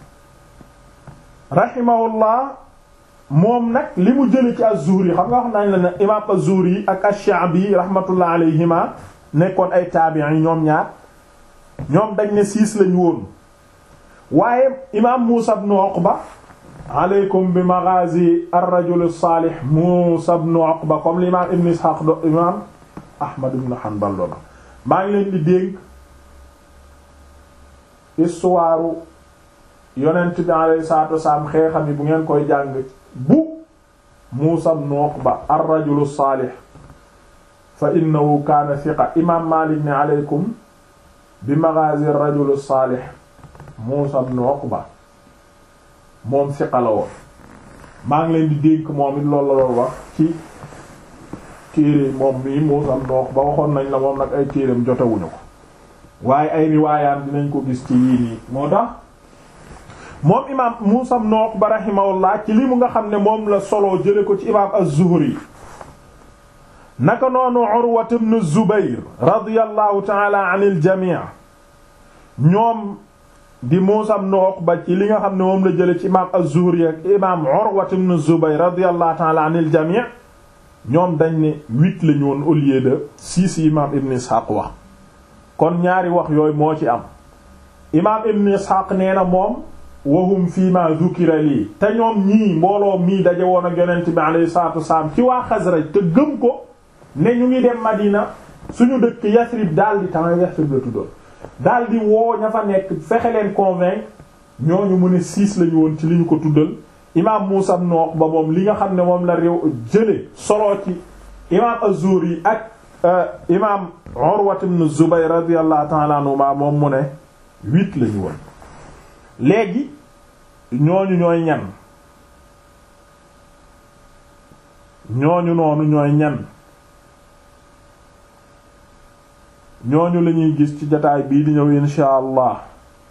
rahimahullah moom nag li mu jële ci az-Zuhri xam nga wax nañ la ne imaam az-Zuhri ak ash-Sha'bi rahmatullah alayhima nekkoon ay taabi'i ñoom ñaar ñoom dañ ne six lañu woon waaye imaam Muusa ibn Uqba aleykum bi maghazi ar-rajul as-salih Muusa ibn Uqba comme l'imam Ibn Ishaq do imam Ahmad ibn Hanbal doona maa ngi leen di dénk histoire yonent bi alayhi salaatu wasalaam xeexam yi bu ngeen koy jàng bu Muusa ibn Uqba ar-rajul as-salih fa innahu kaana thiqa imam Maalik ne aleykum bi maghazi ar-rajul as-salih Muusa ibn Uqba moom siqa la woon maa ngi leen di dénk moom it loolu la doon wax ci téere moom mii Muusa ibn Uqba waxoon nañ la moom nag ay téereem jotewuñu ko waaye ay riwaayaan dinañ ko gis ci yii nii moo tax moom imaam Muusa ibn Uqba rahimahullah ci li mu nga xam ne moom la solo jële ko ci imaam az-Zuhri naka noonu Urwa ibn Zubayr radiyallahu ta'ala anil jami' ñoom di Muusa ibn Uqba ci li nga xam ne moom la jële ci imaam az-Zuhri ak imaam Urwa ibn Zubayr radiyallahu ta'ala anil jami' ñoom dañ ne huit lañu woon au lieu de six imaam Ibn Ishaq wax kon ñaari wax yooyu moo ci am imaam Ibn Ishaq nee na moom wahum fii ma dhukira lii te ñoom ñii mbooloo mii daje woon ak yonent bi alayhi salaatu wasalaam ci waa Xasraj te gëm ko ne ñu ngi dem Madina suñu dëkk Yasrib daal di temps Yasrib la tuddoon daal di woo ña fa nekk fexe leen convaincre ñooñu mu ne six lañu woon ci li ñu ko tuddal imaam Muusa ibn Uqba moom li nga xam ne moom la réew jële solo ci imaam Az-Zuhri ak imaam Urwa ibn Zubayr radiyallahu ta'ala anhuma moom mu ne huit lañu woon léegi ñooñu ñooy ñan ñooñu noonu ñooy ñan ñooñu lañuy gis ci jotaay bii di ñëw insha allah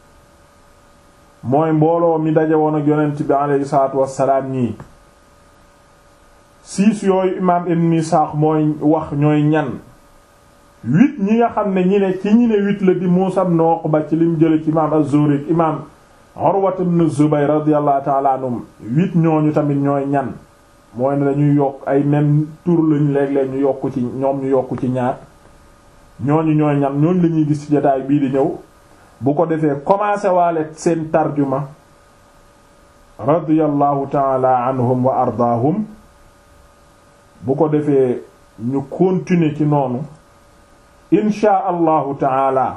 mooy mbooloo mi daje woon ak yonent bi aleyhi salaatu wassalaam ñii siis yooyu imaam ibn Isaaq mooy wax ñooy ñan huit ñi nga xam ne ñi ne ci ñi ne huit la di Muusaa ibn Uqba ci lim jële ci imaam az-Zuhri imaam Urwa ibn Zubayr radiyallahu ta'ala anhum huit ñooñu tamit ñooy ñan mooy ne dañuy yokk ay même tur lañu léeg-léeg ñu yokk ci ñoom ñu yokk ci ñaar ñooñu ñooy ñan ñooñu lañuy gis ci jotaay bii di ñëw bu ko defee commencé waale seen tarjuma radiyallahu ta'ala anhum wa ardaahum bu ko defee ñu continuer ci noonu inshaa allahu taala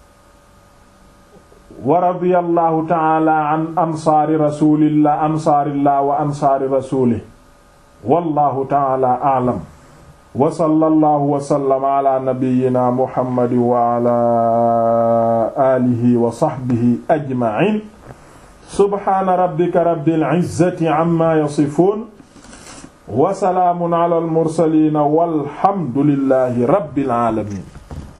wa radiyallahu taala an ansaari rasulillah ansaarillah wa ansaari rasulih wallahu taala a'lam wa sallallahu wa sallama ala nabiyyina muhammadin wa ala alihi wa sahbihi ajma'in subhana rabbika rabbil izzati amma yasifun wa salaamun ala al mursalin walhamdulillahi rabbil alamin